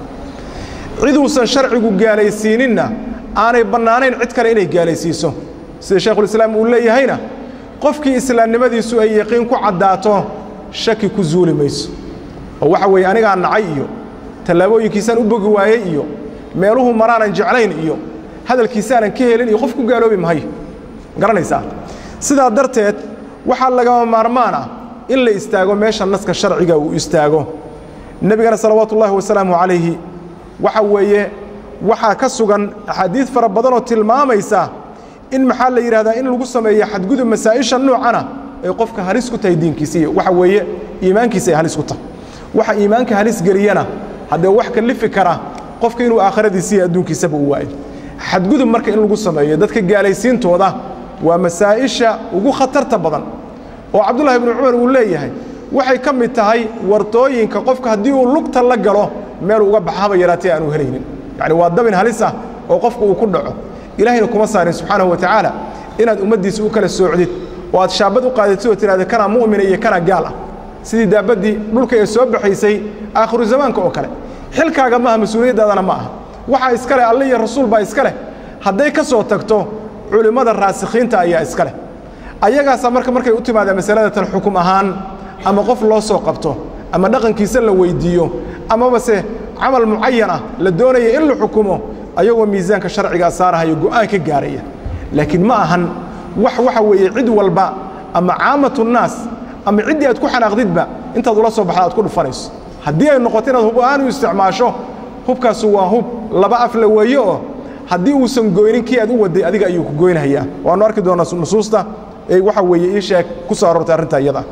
ciduusan sharcigu gaalaysiininna aanay bannaanayn cid kale inay gaalaysiiso sida shaykhulislaam uu leeyahayna qofkii islaamnimadiisu ay yaqiin ku caddaato shaki ku zuuli mayso oo waxa weeye anigaa nacay iyo tallaabooyinkiisaan u bogi waayey iyo meeluhu maraanan jeclayn iyo hadalkiisaanan ka helin iyo qof ku gaaloobi mahayo garanaysaa sidaa darteed waxaa lagama maarmaan ah in la istaago meesha naska sharciga uu istaago nebigana salawaatu ullaahi wasalaamu calayhi waxa weeye waxaa ka sugan axaadiid fara badanoo tilmaamaysa in maxaa la yidhahdaa in lagu sameeyo xadgudub masaa'isha noocana ay qofka halis ku tahay diinkiisa iyo waxa weeye iimaankiisa ay halis ku tahay waxa iimaanka halis geliyana haddee wax kalifi kara qofka inuu aakhiradiisa iyo adduunkiisaba u waayo xadgudub marka in lagu sameeyo dadka gaalaysiintooda waa masaa'isha ugu khatarta badan oo cabdullahi ibnu cumar uu leeyahay waxay ka mid tahay wartooyinka qofka haddii uu lugta la galo meel uga baxa haba yaraatee aanu helaynin yacni waa dabin halis ah oo qofka uu ku dhaco ilaahayna kuma saarin subxaanahu wa tacaala inaad ummaddiisa u kala soocdid oo aad shaabad u qaadatid oo tidhahda kanaa mu'mina iyo kanaa gaal ah sidii daabaddii dhulka ee soo baxaysay aakhiru zamaanka oo kale xilkaaga maaha mas-uuliyaddaadana ma aha waxaa iska leh alle iyo rasuul baa iska leh hadday ka soo tagto culimmada raasikhiinta ayaa iska leh ayagaasaa marka markay u timaadaan masalada tan xukum ahaan ama qof loo soo qabto ama dhaqankiisa la weyddiiyo amaba se camal mucayan ah la doonaya in la xukumo ayagoo miisaanka sharcigaa saarahayo go'aan ka gaaraya laakiin ma ahan wax waxa weeye cid walba ama caamatu nnaas ama ciddii aad ku xanaaqdidba intaad ula soo baxda aad ku dhufanayso haddii ay noqoto inaad hub ahaan u isticmaasho hubkaasu waa hub laba afla weeye oo haddii uusan goynin kii aad u waday adiga ayuu ku goynayaa waannu arki doonaa nusuusta ee waxa weeye ii sheeg ku soo aroortay arrinta iyada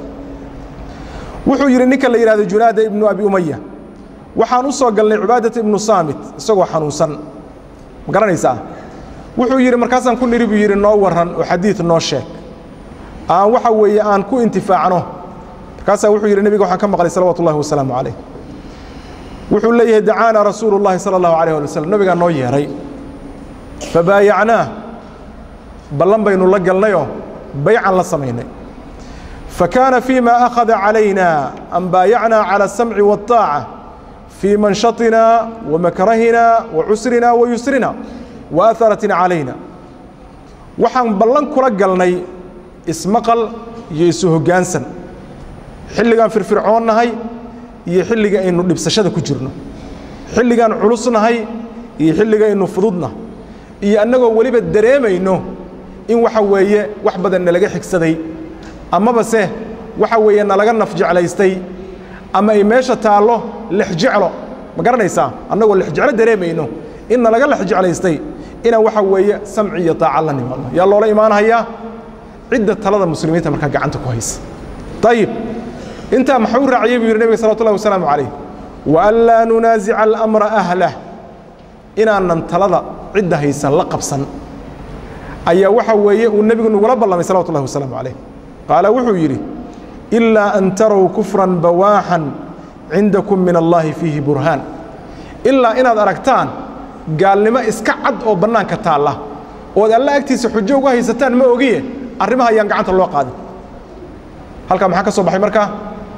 wuxuu yidhi ninka la yidhahdo junaada ibnu abi umaya waxaan u soo galnay cibaadata ibnu saamit isagoo xanuunsan ma garanaysaa wuxuu yidhi markaasaan ku nidhi buu yidhi noo warran oo xadiid noo sheeg aan waxa weeye aan ku intifaacno markaasaa wuxuu yidhi nebiga waxaan ka maqlay salawatu ullahi wasalaamu calayh wuxuu leeyahay dacaana rasuulu llahi sala allahu alayh ali wasalam nebigaa noo yeedhay fabaayacnaah ballan baynu la galnayoo baycan la samaynay فكان فيما أخذ علينا أن بايعنا على السمع والطاعة في منشطنا ومكرهنا وعسرنا ويسرنا وأثرة علينا waxaan ballan kula galnay ismaqal iyo isu hoggaansan xilligaan firfircoonnahay iyo xilliga aynu dhibsashada ku jirno xilligaan culusnahay iyo xilliga aynu fududna iyo annagoo weliba dareemayno in waxa weeye wax badan nalaga xigsaday amaba se waxa weeye nalaga naf jeclaystay ama ay meesha taallo lexjeclo ma garanaysaa annagoo lexjeclo dareemayno in nalaga lex jeclaystay inaan waxa weeye samci iyo taaca la nimaadno yaa loola imaanahayaa cidda talada muslimiinta markaa gacanta ku haysa ayib intaa maxuu raaciyey buu yidhi nebiga salawatu ullahi wasalaamu calayh wa an laa nunaasica alamra ahlah inaanan talada cidda haysan la qabsan ayaa waxa weeye uu nebigu nagula ballamay salawatu ullahi wasalaamu calayh qaala wuxuu yidhi ilaa an tarow kufran bawaaxan cindakum min allaahi fiihi burhaan ilaa inaad aragtaan gaalnimo iska cad oo bannaanka taalla ood alla agtiisa xujo uga haysataan ma ogiye arrimaha ayaan gacanta loo qaadin halkaa maxaa ka soo baxay markaa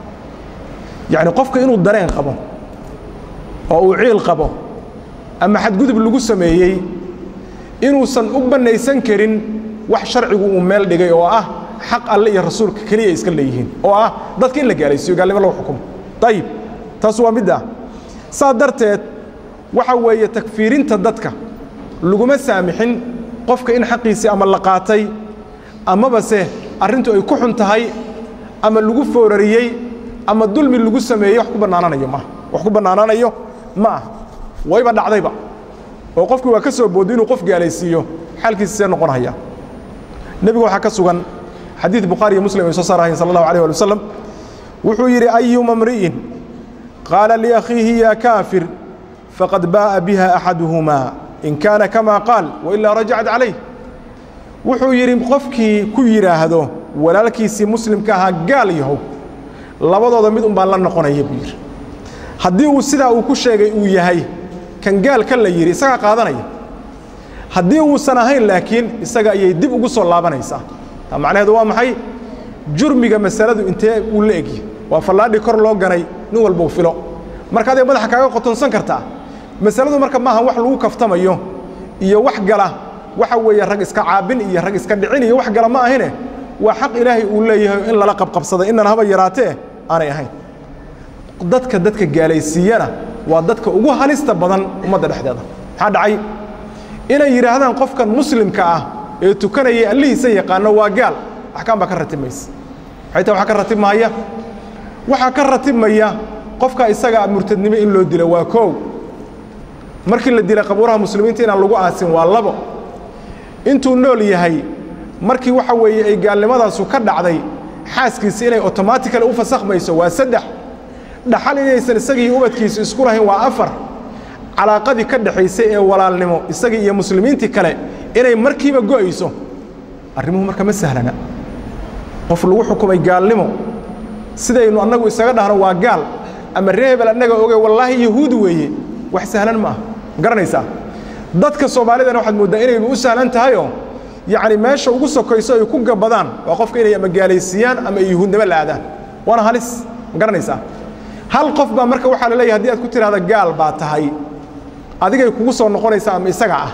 yacni qofka inuu dareen qabo oo uu ciil qabo ama xadgudub lagu sameeyey inuusan u bannaysan karin wax sharcigu uu meel dhigay oo ah xaq alle iyo rasuulka keliya iska leeyihiin oo ah dadka in la gaalaysiiyo gaalnimo lagu xukumo ayib taas waa midda saa darteed waxa weeye takfiirinta dadka laguma saamixin qofka in xaqiisii ama la qaatay amaba se arrintu ay ku xun tahay ama lagu foorariyey ama dulmi lagu sameeyey wax ku bannaananayo maaha wax ku bannaanaanayo ma aha wayba dhacdayba oo qofkii waa ka soo boodday inuu qof gaalaysiiyo xaalkiisa see noqonaya nebigu waxaa ka sugan xadiid bukhaari iyo muslim ay soo saarahayen sala allahu alayh ali wasalam wuxuu yidhi ayuma mri'in qaala liakhiihi ya kaafir faqad baa'a biha axaduhumaa in kaana kama qaal wailaa rajacat calayh wuxuu yidhi qofkii ku yidhaahdo walaalkiisii muslimka ahaa gaal yahow labadooda mid un baan la noqonaya buu yidhi haddii uu sidaa uu ku sheegay uu yahay kan gaalka la yidhi isagaa qaadanaya haddii uusan ahayn laakiin isaga ayay dib ugu soo laabanaysaa taa macnaheedu waa maxay jurmiga masaladu intee uu la egyi waa fallaadhi kor loo ganay nin walba u filo marka aday madaxa kaaga qotonsan kartaa masaladu marka maaha wax lagu kaftamayo iyo wax gala waxa weeye rag iska caabin iyo rag iska dhicin iyo wax gala ma ahine waa xaq ilaahay uu leeyahay in lala qabqabsada inan haba yaraatee aanay ahayn dadka dadka gaalaysiiyana waa dadka ugu halista badan ummadda dhexdeeda maxaa dhacay inay yidhaahdaan qofkan muslimka ah ee tukanaya allihiisa yaqaano waa gaal axkaam baa ka ratibmaysa maxay tahay waxaa ka ratibmahaya waxaa ka ratibmaya qofka isaga murtadnimo in loo dilo waa koow markii la dilay qabuuraha muslimiinta inaan lagu aasin waa labo intuu nool yahay markii waxa weeye ay gaalnimadaasu ka dhacday xaaskiisi inay otomatically u fasakhmayso waa saddex dhaxal inaysan isagii ubadkiisu isku lahayn waa afar calaaqadii ka dhexaysay ee walaalnimo isagii iyo muslimiintii kale inay markiiba go'ayso arrimuhu marka ma sahlana qof lagu xukumay gaalnimo sidaynu annagu isaga dhahno waa gaal ama ree hebel annaga oge wallaahi yahuudi weeye wax sahlan ma ah ma garanaysaa dadka soomaalidana waxaad mooddaa inayba u sahlan tahayoo yacni meesha ugu sokayso ay ku gabadaan waa qofka inay ama gaalaysiiyaan ama ay yahuudnimo la aadaan waana halis ma garanaysaa hal qof baa marka waxaa la leeyahay hadii aad ku tidhahda gaal baa tahay adigay kugu soo noqonaysaa ama isaga ah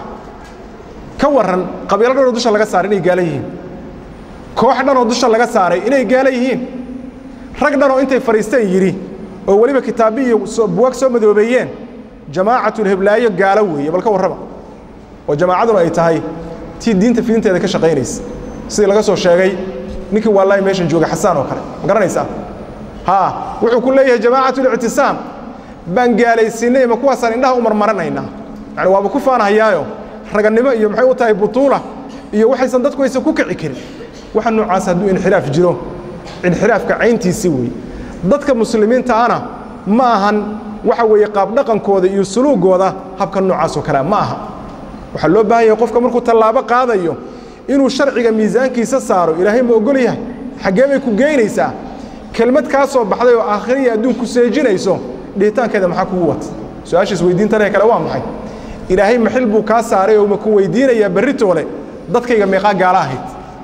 ka warran qabiilo dhanoo dusha laga saaray inay gaala yihiin koox dhanoo dusha laga saaray inay gaala yihiin rag dhanoo intay fadhiisteen yidhi oo weliba kitaabi iyo buwag soo madoobeeyeen jamaacatul-heblaayo gaalo weeye bal ka warrama oo jamaacaduna ay tahay tii diinta fidinteeda ka shaqaynaysa sidii laga soo sheegay ninkii waallaahi meeshan jooga xasaan oo kale ma garanaysaa haa wuxuu ku leeyahay jamaacatul-ictisaam baan gaalaysiinay ma kuwaasaan indhaha u marmaranaynaa yani waaba ku faanahayaayo ragannimo iyo maxay u tahay butuula iyo waxaysan dadku aysan ku kici karin waxa noocaas hadduu inxiraaf jiro inxiraafka cayntiisii weeye dadka muslimiinta ana ma ahan waxa weeye qaabdhaqankooda iyo suluugooda habka noocaas oo kalea ma aha waxaa loo baahan yahay qofka markuu tallaabo qaadayo inuu sharciga miisaankiisa saaro ilaahay ma ogol yahay xaggee bay ku geynaysaa kelmad kaa soo baxday oo aakhiriya adduun ku seejinayso dhihitaankeeda maxaa kugu wata su-aashiis weydiintanee kale waa maxay ilaahay maxil buu kaa saaray oo ma ku weydiinayaa berritoole dadkayga meeqaa gaala ahayd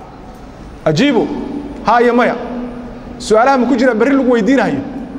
ajiibu haa iyo maya su-aalaha ma ku jiraa berri lagu weydiinayo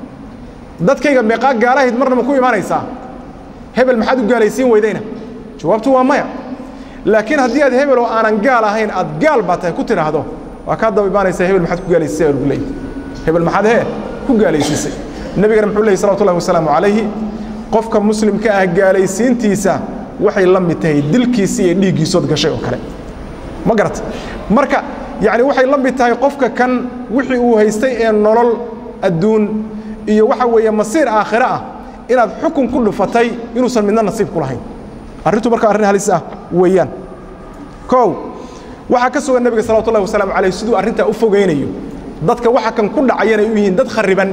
dadkayga meeqaa gaala ahayd marna ma ku imaanaysaa hebel maxaad u gaalaysiin weydayna jawaabtu waa maya laakiin haddii aad hebel oo aanan gaal ahayn aad gaal baa tahay ku tidhaahdo waa kaa daba imaanaysaa hebel maxaad ku gaalaysiisay baa lagu leeyahy hebel maxaad hee ku gaalaysiisay nebigana muxuu leeyay salawatu ullahi wasalaamu calayhi qofka muslimka ah gaalaysiintiisa waxay la mid tahay dilkiisa iyo dhiiggiisood gashay oo kale ma garata marka yacni waxay la mid tahay qofka kan wixii uu haystay ee nolol adduun iyo waxa weeye masiir aakhire ah inaad xukun ku dhufatay inuusan midna nasiib ku lahayn arrintu marka arrin halis ah weeyaan kow waxaa ka sugan nebiga salawatu ullahi wasalaamu calayh siduu arrintaa u fogaynayo dadka waxa kan ku dhacayanay u yihiin dad khariban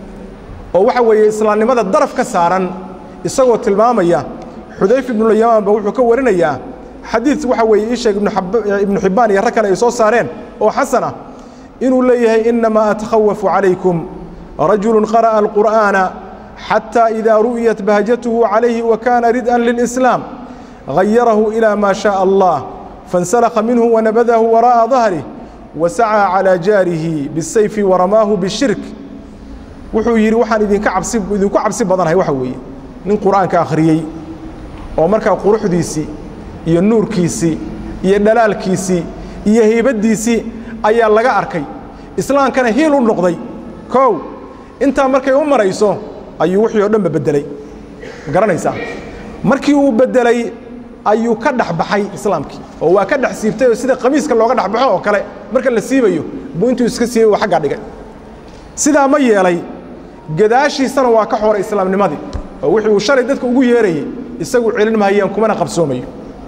oo waxa weeye islaamnimada daraf ka saaran isagoo tilmaamaya xudayf ibnuyamaan ba wuxuu ka warinayaa xadiid waxa weeye ii sheeg ibnu xibbaan iyo rag kale ay soo saareen oo xasan ah inuu leeyahay inamaa atakhawafu calaykum rajulu qara'a alqur'aana xatى إida ru'yat bahjatuhu عalayhi وkana ridءa lلإسlاam غayarahu إilى ma شhاء الlah faاnsalka minhu wanabadahu وaraءa ظahrih wasacىa عalى jaarihi bالsayfi waramaahu bالshirk wuxuu yidhi waxaan idinka cabsi idinku cabsi badanahay waxa weeye nin qur'aanka akhriyey oo markaa quruxdiisii iyo nuurkiisii iyo dhalaalkiisii iyo heybaddiisii ayaa laga arkay islaamkana hiil u noqday kow intaa markay u marayso ayuu wixii oo dhanba beddelay ma garanaysaa markii uu beddelay ayuu ka dhex baxay islaamkii oo waa ka dhex siibtay oo sida qamiiska looga dhex baxo oo kale marka la siibayo buu intuu iska siibay uu xaggaa dhigay sidaa ma yeelay gadaashiisana waa ka xoray islaamnimadii oo wixii uu shalay dadka ugu yeerayey isagu celin mahayaan kumana qabsoomayo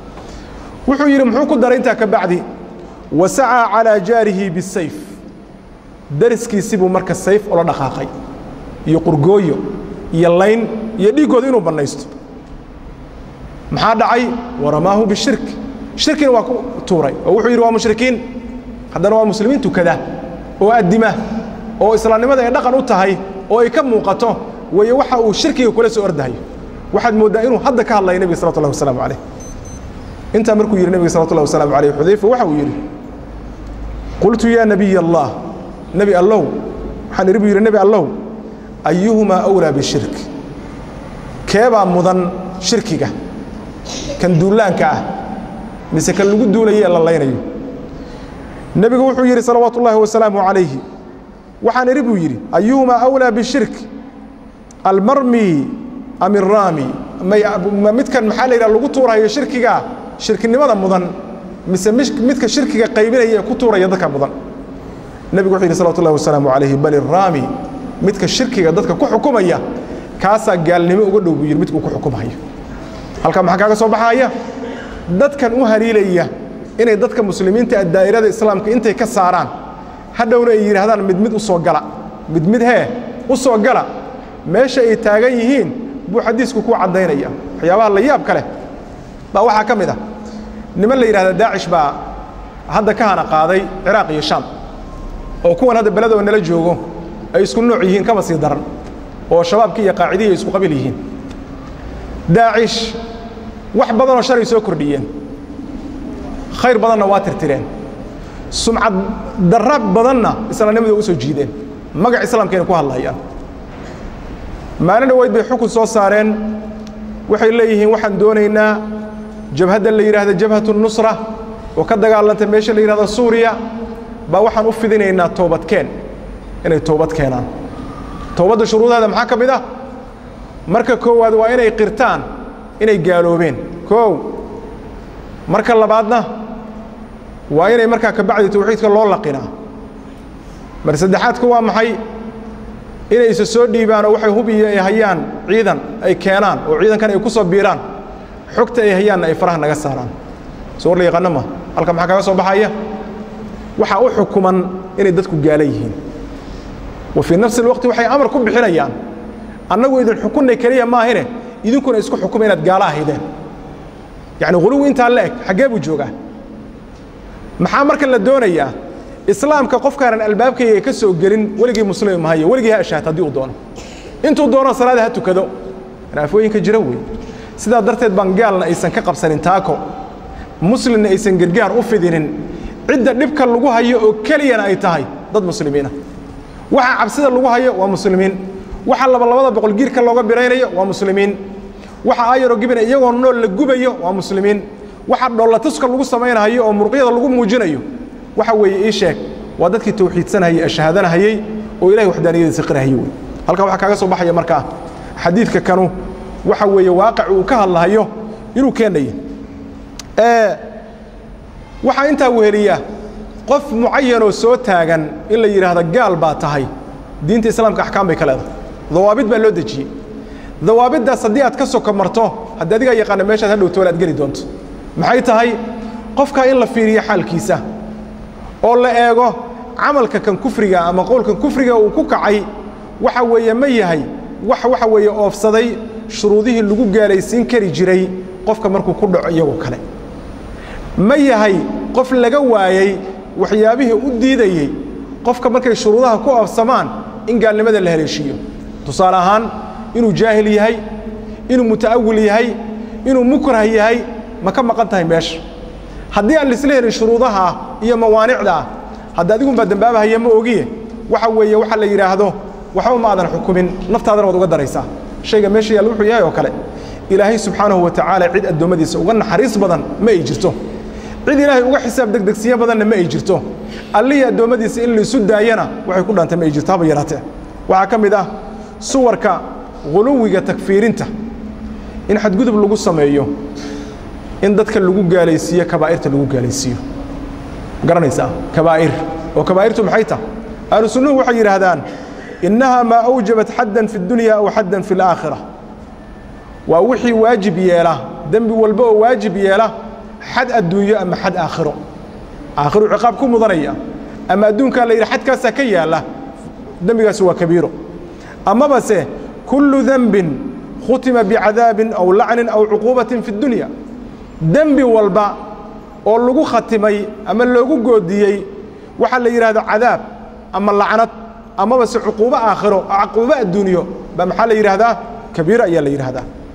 wuxuu yidhi muxuu ku daray intaa ka bacdi wasacaa calaa jaarihi bisayf dariskiisii buu marka sayf ula dhaqaaqay iyo qurgooyo iyo layn iyo dhiiggooda inuu bannaysto maxaa dhacay waramaahu bishirk shirkina waa ku tuuray oo wuxuu yidhi waa mushrikiin haddana waa muslimiin tukada oo addima oo islaamnimada ay dhaqan u tahay oo ay ka muuqato weeye waxa uu shirkiga kula soo ordahayo waxaad mooddaa inuu hadda ka hadlaya nebiga salawatu ullahi wasalaamu calayh intaa markuu yidhi nebiga salawatu llahi wasalaamu alayh xudayfa waxa uu yidhi qultu yaa nabiy allah nebi allow waxaan idhi buu yidhi nebi allow ayuhumaa awlaa bishirk keebaa mudan shirkiga kan duulaanka ah mise kan lagu duulayo ee la laynayo nebigu wuxuu yidhi salawaatu ullaahi wasalaamu calayhi waxaan idhi buu yidhi ayuhumaa awlaa bishirk almarmi am iraami ma midkan maxaa la yidhaha lagu tuurayo shirkigaa shirkinimada mudan mise midka shirkiga qaybinaya ee ku tuuraya dadka mudan nebigu wuxuu yidhi salawatu ullahi wasalaamu calayhi bal iraami midka shirkiga dadka ku xukumaya kaasaa gaalnimo uga dhow buu yidhi midkuu ku xukumayo halkaa maxaa kaaga soo baxaaya dadkan u haliilaya inay dadka muslimiinta a daa'irada islaamka intay ka saaraan hadhowna ay yidhaahdaan mid mid u soo gala mid mid hee u soo gala meesha ay taagan yihiin buu xadiisku ku caddaynaya waxyaabaha la yaab ka leh baa waxaa ka mid ah niman la yidhahda daacish baa hadda ka hana qaaday ciraaq iyo shaam oo kuwan hadda beledoo nala joogo ay isku nooc yihiin kama sii daran oo shabaabkii iyo qaacidihii ay isku qabiil yihiin daacish wax badanoo shalay soo kordhiyeen khayr badanna waa tirtireen sumcad darra badanna islaamnimada u soo jiideen magac islaamkayna ku hadlayaan maalin dhaweyd bay xukun soo saareen waxay leeyihiin waxaan doonaynaa jabhadda la yidhaahda jabhatu nusra oo ka dagaalanta meesha la yidhahda suuriya baa waxaan u fidinaynaa toobadkeen inay toobad keenaan toobadda shuruudaheeda maxaa ka mid ah marka koowaad waa inay qirtaan inay gaaloobeen koow marka labaadna waa inay markaa ka bacdi tawxiidka loo laqinaa mar saddexaadku waa maxay inay isa soo dhiibaan oo waxay hubiya ay hayaan ciidan ay keenaan oo ciidankan ay ku soo biiraan xogta ay hayaanna ay faraha naga saaraan soo war la yaqaano ma halka maxaa kaga soo baxaya waxaa u xukuman inay dadku gaala yihiin wa fii nafsi alwaqti waxay amar ku bixinayaan annagu idin xukunnay keliya maahine idinkuna isku xukuma inaad gaala ahaydeen yacni huluwi intaa la eg xaggee buu joogaa maxaa marka la doonayaa islaamka qofkaanan albaabkayga ka soo gelin weligii muslimi mahayo weligii ha ashaat haddii uu doono intuu doono salaada ha tukado raafooyinka jira wey sidaa darteed baan gaalna aysan ka qabsanin taako muslimna aysan gargaar u fidinin cidda dhibka lagu hayo oo keliyana ay tahay dad muslimiina waxa cabsida lagu hayo waa muslimiin waxa laba labada boqol giirka looga biraynayo waa muslimiin waxa ayaro gibina iyagoo nool la gubayo waa muslimiin waxa dhollatuska lagu samaynahayo oo muruqyada lagu muujinayo waxa weeye ii sheeg waa dadkii tawxiidsanahayey ee shahaadanahayey oo ilahay waxdaaniyadiisa qirahayey wey halkaa waxaa kaaga soo baxaya markaa xadiidka kanu waxa weeye waaqic uu ka hadlahayo inuu keenayo waxaa intaa weheliya qof mucayanoo soo taagan in la yidhaahdo gaal baa tahay diinta islaamka axkaam bay ka leedahay dawaabid baa loo dejiyey dawaabiddaas haddii aad ka soko marto haddii adigaa yaqaana meeshaad hadhow toole aad geli doonto maxay tahay qofkaa in la fiiriyo xaalkiisa oo la eego camalka kan kufriga ama qowlkan kufriga uu ku kacay waxa weeye ma yahay wax waxa weeye oofsaday shuruudihii lagu gaalaysiin kari jiray qofka markuu ku dhaco iyagoo kale ma yahay qof laga waayey waxyaabihii u diidayey qofka markay shuruudaha ku oofsamaan in gaalnimada la haleeshiiyo tusaale ahaan inuu jaahil yahay inuu muta'awil yahay inuu mukrah yahay ma ka maqan tahay meesha haddii aan laisla helin shuruudaha iyo mawaanicda ah hadda adigunbaa dembaabahaya ma ogiye waxa weeye waxa la yidhaahdo waxba ma aadan xukumin naftaadana waad uga daraysaa shayga meesha yaalla wuxuu yahay oo kale ilaahay subxaanahu wa tacaala cid addoommadiisa uga naxariis badan ma ay jirto cid ilaahay uga xisaab degdegsiyo badanna ma ay jirto allihii addoommadiisa in laisu daayana waxay ku dhantay ma ay jirto haba yaraatee waxaa ka mid ah suwarka huluwiga takfiirinta in xadgudub lagu sameeyo in dadka lagu gaalaysiiyo kabaa'irta lagu gaalaysiiyo garanaysaa kabaa'ir oo kabaa'irtu maxay tahay ahlu sunnuhu waxay yidhaahdaan innahaa maa awjabat xaddan fi اdunya aw xaddan fi اlaakhira waa wixii waajib yeela dembi walba oo waajib yeela xad adduunyo ama xad aakhiro aakhiru ciqaab ku mudanaya ama adduunkaa la yidhi xadkaasaa ka yaalla dembigaasi waa kabiiro amabase kullu denbin khutima bicadaabin aw lacnin aw cuquubatin fi اdunya dembi walba oo lagu khatimay ama loogu goodiyey waxaa la yidhahda cadaab ama lacnad amaba se cuquubo aakhiro cuquubo adduunyo baa maxaa la yidhaahdaa kabiiro ayaa la yidhaahdaa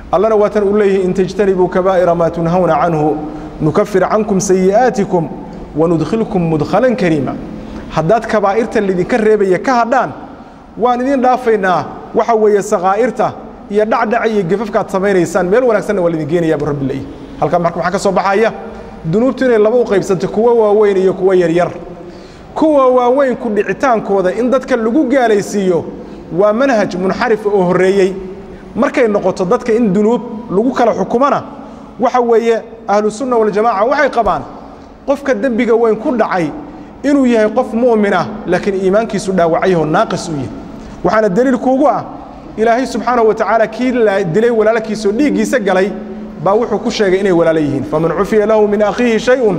allana waatan uu leeyahay in tajtanibuu kabaa'ira maa tunhawna canhu nukafir cankum sayi'aatikum wanudkhilkum mudkhalan kariima haddaad kabaa'irta lidinka reebaya ka hadhaan waan idin dhaafaynaa waxa weeye sakaa'irta iyo dhacdhaca iyo gefafka aad samaynaysaan meel wanaagsanna waa lidin geenayaa bu rabbi leeyahy halkaa maxaa ka soo baxaya dunuubtu inay laba u qaybsanto kuwo waaweyn iyo kuwo yaryar kuwa waaweyn ku dhicitaankooda in dadka lagu gaalaysiiyo waa manhaj munxarifa oo horreeyey markay noqoto dadka in dunuub lagu kala xukumana waxa weeye ahlusunna waljamaaca waxay qabaan qofka dembiga weyn ku dhacay inuu yahay qof mu'min ah laakiin iimaankiisu dhaawacayahoo naaqis u yahay waxaana deliil kuugu ah ilaahay subxaanahu wa tacaala kii dilay walaalkiisoo dhiiggiisa galay baa wuxuu ku sheegay inay walaalo yihiin faman cufiya lahu min akhiihi shayun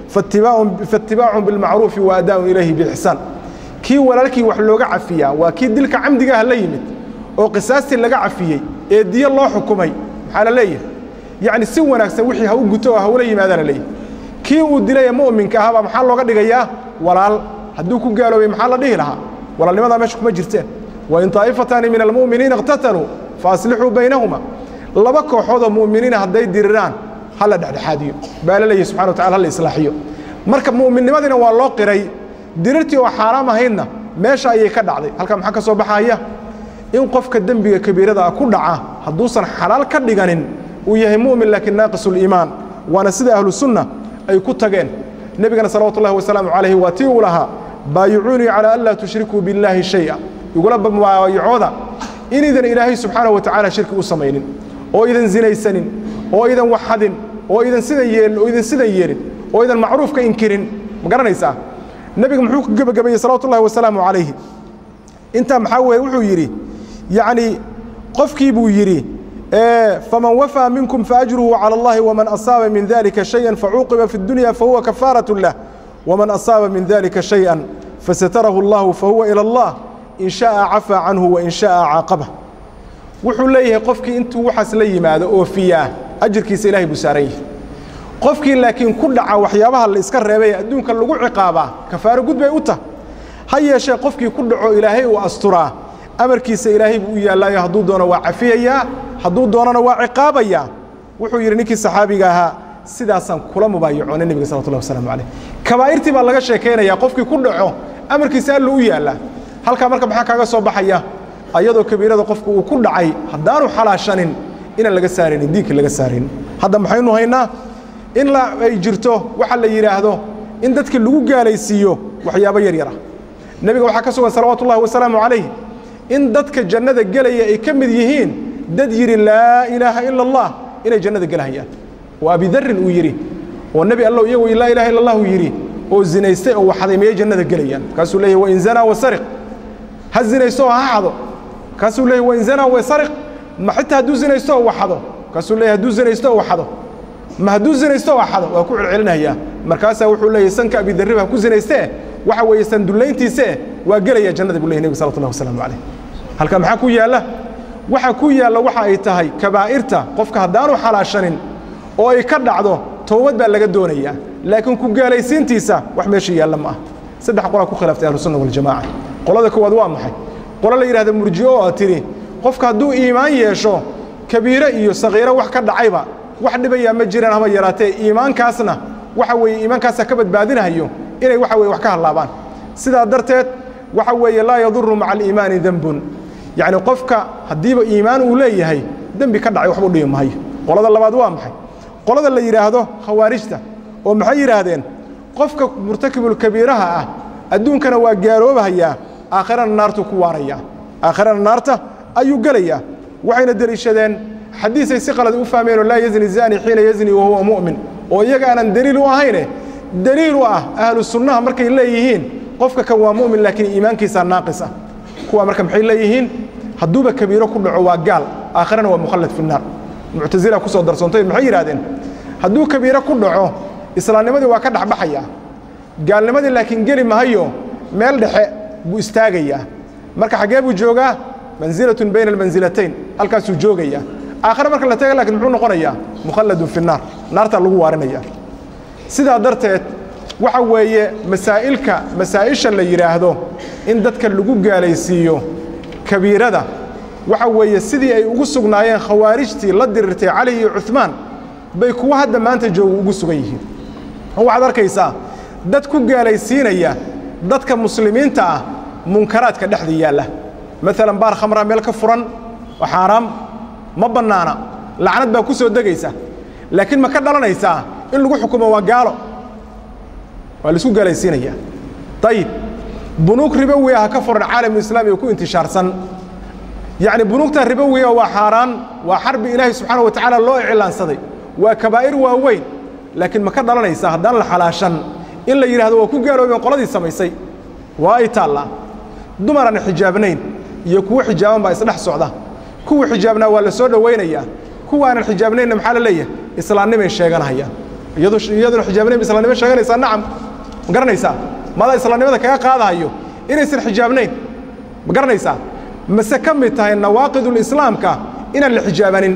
faatibaacun bilmacruufi wa adaaun ilayhi biixsaan kii walaalkii wax looga cafiyaa waa kii dilka camdigaah la yimid oo qisaastii laga cafiyey ee diyo loo xukumay maxaa la leeyahay yacni si wanaagsan wixii ha u guto oo hawla yimaada la leeyahay kii uu dilay ee mu'minka ahaabaa maxaa looga dhigayaa walaal hadduu ku gaaloobay maxaa la dhihi lahaa walaalnimadaa meesha kuma jirteen wain taa'ifataani min almu'miniina iqtataluu fa aslixuu baynahuma laba kooxoodoo mu'miniina hadday diriraan ha la dhexdhexaadiyo baa la leeyahy subxana wa tacala ha la islaaxiyo marka mu'minnimadiina waa loo qiray dirirtii oo xaaraam ahaydna meesha ayay ka dhacday halkaa maxaa ka soo baxaya in qofka dembiga kabiirada ah ku dhaca hadduusan xalaal ka dhiganin uu yahay mu'min laakiin naaqisuliimaan waana sida ahlu sunna ay ku tageen nebigana salawatu ullahi wasalaamu calayhi waa tii uu lahaa baayicuunii calaa an laa tushrikuu billaahi shay'a igula baayacooda inaydan ilaahay subxaanahu wa tacaala shirki u samaynin oo idan zinaysanin oo idan waxadin oo idan sidan yeelin oo idan sidan yeelin oo idan macruuf ka inkirin ma garanaysaa nebiga muxuu ku gebagabeeyey salawatu ullahi wasalaamu calayhi intaa maxaa weeye wuxuu yidhi yacni qofkii buu yidhi faman wafaa minkum faajruhu calى اllahi wman asaaba min dalika shayئa facuuqiba fi اdunya fahuwa kafaaraة lah wman asaaba min dalika shayئa fasatarahu اllahu fahuwa ilى اllah in shaءa cafaa canhu wain shaءa caaqabah wuxuu leeyahay qofkii intuu waxaas la yimaado oofiyaa ajirkiisa ilahay buu saaran yahay qofkii laakiin ku dhaca waxyaabaha la iska reebay adduunka lagu ciqaabaa kafaaro gud bay u tah ha yeeshee qofkii ku dhaco ilaahay uu asturaa amarkiisa ilaahay buu u yaallaayo hadduu doono waa cafiyayaa hadduu doonana waa ciqaabayaa wuxuu yidhi ninkii saxaabiga ahaa sidaasaan kula mubaayacoonay nebiga salawatullahi wasalaamu calayh kabaa'irtii baa laga sheekaynayaa qofkii ku dhaco amarkiisa allu u yaallaa halkaa marka maxaa kaaga soo baxaya ayadoo kabiirada qofku uu ku dhacay haddaanu xalaashanin inaan laga saaraynin diinka laga saaraynin hadda maxaynu haynaa in la ay jirto waxa la yidhaahdo in dadka lagu gaalaysiiyo waxyaabo yar yar ah nebiga waxaa ka sugan salawaatu ullahi wasalaamu calayh in dadka jannada gelaya ay ka mid yihiin dad yidhi laa ilaaha ila allah inay jannada gelahayaan oo abidarrin uu yidhi oo nebi allow iyagu laa ilaha illa allahu yidhi oo zinaystay oo waxaday miyay jannada gelayaan markaasuu leeyahy wain zanaa wasariq ha zinaysto oo ha xado markaasuu leeyahy wain zanaa wasariq ma xitaa hadduu zinaysto oo waxado markaasuu leeyahy hadduu zinaysto oo waxado ma hadduu zinaysto oo xado waa ku celcelinayaa markaasaa wuxuu leeyahy sanka abidarrib ha ku zinaystee waxa weeye sandullayntiisee waa gelaya jannada buu leyahy nebiga salawatullahi wasalaamu calayh halkaa maxaa ku yaalla waxa ku yaalla waxa ay tahay kabaa'irta qofka haddaanu xalaashanin oo ay ka dhacdo toobad baa laga doonayaa laakiin ku gaalaysiintiisa wax meesha yaalla ma ah saddex qolaa ku khilaaftay ahlusunna waljamaaca qolada koowaad waa maxay qolo la yidhahda murji'o oo tidhi qofka hadduu iimaan yeesho kabiire iyo sakiiro wax ka dhacayba wax dhibayaa ma jiraan haba yaraatee iimaankaasna waxa weeye iimaankaasa ka badbaadinahayo inay waxa weye wax ka hallaabaan sidaa darteed waxa weeye laa yaduru maca aliimaani dembun yacni qofka haddiiba iimaan uu leeyahay dembi ka dhacay waxba u dhimi maayo qolada labaad waa maxay qolada la yidhaahdo khawaarijta oo maxay yidhaahdeen qofka murtakibulkabiiraha ah adduunkana waa gaaloobahayaa aakhirana naartuu ku waarayaa aakhirana naarta ayuu gelayaa waxayna deliishadeen xadiisay si qalad u fahmeenoo laa yazni zani xiina yazni wahuwa mu'min oo iyaga aanan deliil u ahayne deliil u ah ahlu sunnaha markay leeyihiin qofka kan waa mu'min laakiin iimaankiisaa naaqis ah kuwa marka maxay leeyihiin hadduuba kabiiro ku dhaco waa gaal aakhirana waa mukhallad fi naar muctasila ku soo darsoontay maxay yidhahdeen hadduu kabiiro ku dhaco islaamnimadii waa ka dhexbaxayaa gaalnimadii laakiin geli mahayo meel dhexe buu istaagayaa marka xaggee buu joogaa mansilatun bayna almansilatayn halkaasuu joogayaa aakhire marka la taga lakiin muxuu noqonayaa mukhalladun fi naar naartaa lagu waarinaya sidaa darteed waxa weeye masaa'ilka masaa'isha la yidhaahdo in dadka lagu gaalaysiiyo kabiirada waxa weeye sidii ay ugu sugnaayeen khawaarijtii la dirirtay cali iyo cuhmaan bay kuwa hadda maanta jooga ugu sugan yihiin waxaad arkaysaa dad ku gaalaysiinaya dadka muslimiinta ah munkaraadka dhexda yaalla maalan baar khamraa meel ka furan oo xaaraam ma bannaana lacnad baa ku soo degaysa laakiin ma ka dhalanaysaa in lagu xukumo waa gaalo waa laisku gaalaysiinaya ayib bunuug ribowi ah ka furan caalamulislaami oo ku intishaarsan yacni bunuugta ribowiga waa xaaraan waa xarbi ilaahay subxaana wa tacaala loo iclaansaday waa kabaa'ir waaweyn laakiin ma ka dhalanaysaa haddaan la xalaashan in la yidhahdo waa ku gaaloobeen qoladii samaysay waa ay taallaa dumar aan xijaabnayn iyo kuwo xijaaban baa isdhex socda kuwa xijaabnaa waa la soo dhowaynayaa kuwa aanan xijaabnaynna maxaa la leeyahay islaamnimay sheeganahayaan iyaduna xijaabnayn islaamnimo sheeganaysaa nacam ma garanaysaa maadaa islaamnimada kaga qaadahayo inaysan xijaabnayn ma garanaysaa mase ka mid tahay nawaaqidulislaamka inaan la xijaabanin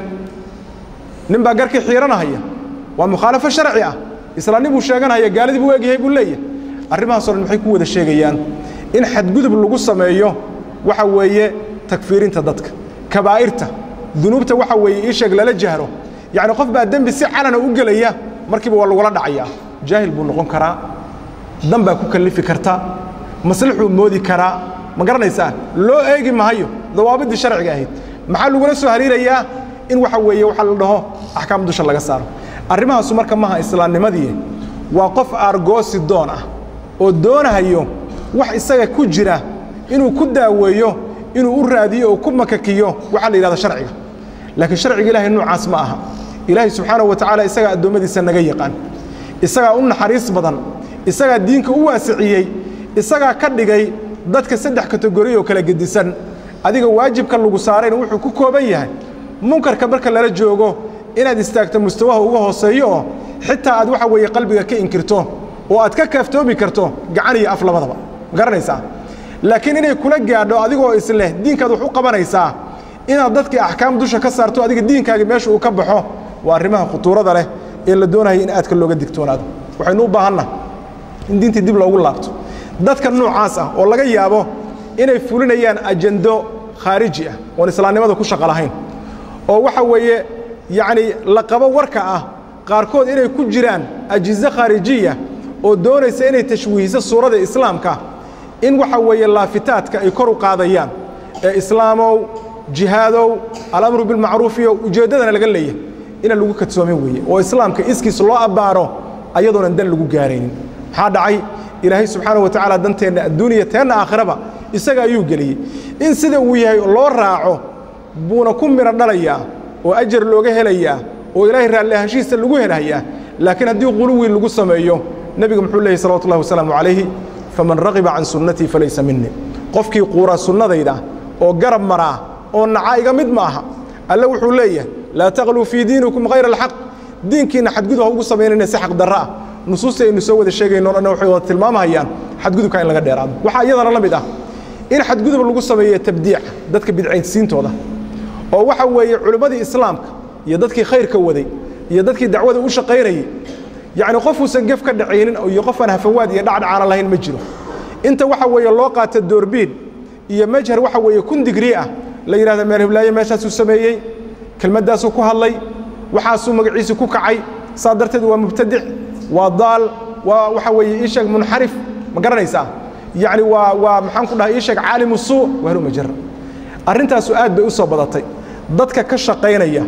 nin baa garkii xiiranahaya waa mukhaalafo sharci ah islaamni buu sheeganahaya gaaladii buu egyahay buu leeyahay arrimahaasoo dhan maxay ku wada sheegayaan in xadgudub lagu sameeyo waxa weeye takfiirinta dadka kabaa'irta dunuubta waxa weeye ii sheeg lala jahro yacni qof baa dembi si calana u gelaya markiiba waa lagula dhacayaa jaahil buu noqon karaa dan baa ku kallifi karta maslaxuu moodi karaa ma garanaysaa loo eegi mahayo dawaabiddii sharciga ahayd maxaa lagula soo hariirayaa in waxa weeye waxa la dhaho axkaam dusha laga saaro arrimahaasu marka maha islaamnimadii waa qof aargoosi doon ah oo doonahayo wax isaga ku jira inuu ku daaweeyo inuu u raadiyo oo ku makakiyo waxaa la yidhahda sharciga laakiin sharciga ilaahay noocaas ma aha ilaahay subxaanahu wa tacaala isagaa addoommadiisa naga yaqaan isagaa u naxariis badan isagaa diinka u waasiciyey isagaa ka dhigay dadka saddex kategori oo kala gedisan adiga waajibka lagu saarayna wuxuu ku kooban yahay munkarka marka lala joogo inaad istaagto mustawaha uga hooseeyo oo xitaa aad waxa weeye qalbiga ka inkirto oo aad ka kaaftoomi karto gacan iyo af labadaba ma garanaysaa laakiin inay kula gaadho adigoo isleh diinkaad wax u qabanaysaa inaad dadkii axkaam dusha ka saarto adiga diinkaagi meesha uu ka baxo waa arrimaha khutuurada leh ee la doonaya in aadka looga digtoonaado waxaynu u baahanna in diintii dib loogu laabto dadka noocaas ah oo laga yaabo inay fulinayaan ajando khaariji ah oon islaamnimada ku shaqo lahayn oo waxa weeye yacni la qabo warka ah qaarkood inay ku jiraan ajizo khaarijiya oo doonaysa inay tashwiihiso suurada islaamka in waxa weeye laafitaadka ay kor u qaadayaan ee islaamow jihaadow alamru bilmacruufiyo ujeeddadana laga leeyahay inaan lagu kadsoomin weeye oo islaamka iskiis loo abbaaro ayadoonan dan lagu gaaraynin maxaa dhacay ilaahay subxaana wa tacaala danteenna adduuniya teenna aakhiraba isaga ayuu geliyey in sida uu yahay loo raaco buuna ku midho dhalayaa oo ajar looga helayaa oo ilaahay raalli ahaanshihiisa lagu helayaa laakiin haddii quluwi lagu sameeyo nebiga muxuu leeyahy salawatu ullahi wasalaamu calayhi faman ragiba can sunnatii falaysa minii qofkii quura sunnadayda oo garab maraa oo naca iga mid ma aha alle wuxuu leeyahay laa taqluu fii diinikum hayra alxaq diinkiinna xadgudub ha ugu samaynayna si xaq darro ah nusuusta aynu soo wada sheegayno o dhan waxay wada tilmaamahayaan xadgudubka in laga dheeraado waxaa iyadana la mid ah in xadgudub lagu sameeyo tabdiica dadka bidcaynsiintooda oo waxa weeye culimmadii islaamka iyo dadkii khayrka waday iyo dadkii dacwada u shaqaynayey yacni qofuusan gef ka dhacaynin iyo qofaan hafawaad iyo dhacdhacaana lahayn ma jiro inta waxa weeye loo qaata doorbiin iyo majhar waxa weeye kun digrii ah la yidhahda meel hiblaaye meeshaasuu sameeyey kelmaddaasuu ku hadlay waxaasuu magaciisi ku kacay saa darteed waa mubtadic waa daal waa waxa weeye ii sheeg munxarif ma garanaysaa yacni waa waa maxaan ku dhahay ii sheeg caalimu suu wahlu majara arrintaasu aad bay u soo badatay dadka ka shaqaynaya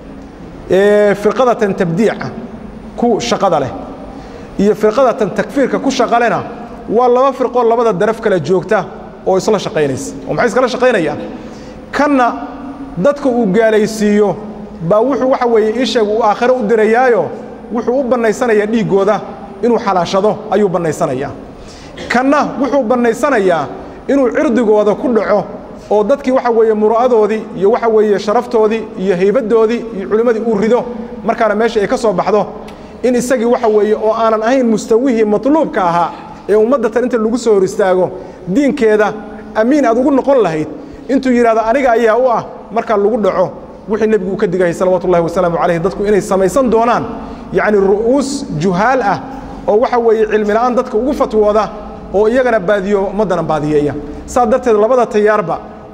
ee firqadatan tabdiica ku shaqada leh iyo firqadatan takfiirka ku shaqalena waa laba firqoo labada daraf kala joogta oo isla shaqaynaysa oo maxay iskala shaqaynayaan kanna dadka uu gaalaysiiyo baa wuxuu waxa weeye ii sheeg uu aakhiro u dirayaayo wuxuu u bannaysanayaa dhiiggooda inuu xalaashado ayuu bannaysanayaa kanna wuxuu bannaysanayaa inuu cirdigooda ku dhaco oo dadkii waxa weeye mura'adoodii iyo waxa weeye sharaftoodii iyo haybaddoodii iyo culimmadii uu rido markaana meesha ay ka soo baxdo in isagii waxa weeye oo aanan ahayn mustawihii matluubka ahaa ee ummaddatan inta lagu soo hor istaago diinkeeda amiin aad ugu noqon lahayd intuu yidhahdo aniga ayaa u ah markaa lagu dhaco wixii nebigu uu ka digayay salawatu ullahi wasalaamu calayh dadku inay samaysan doonaan yacni ru'uus juhaal ah oo waxa weeye cilmi la'aan dadka ugu fatwooda oo iyagana baadiyo ummaddana baadiyeeya saa darteed labada tayaarba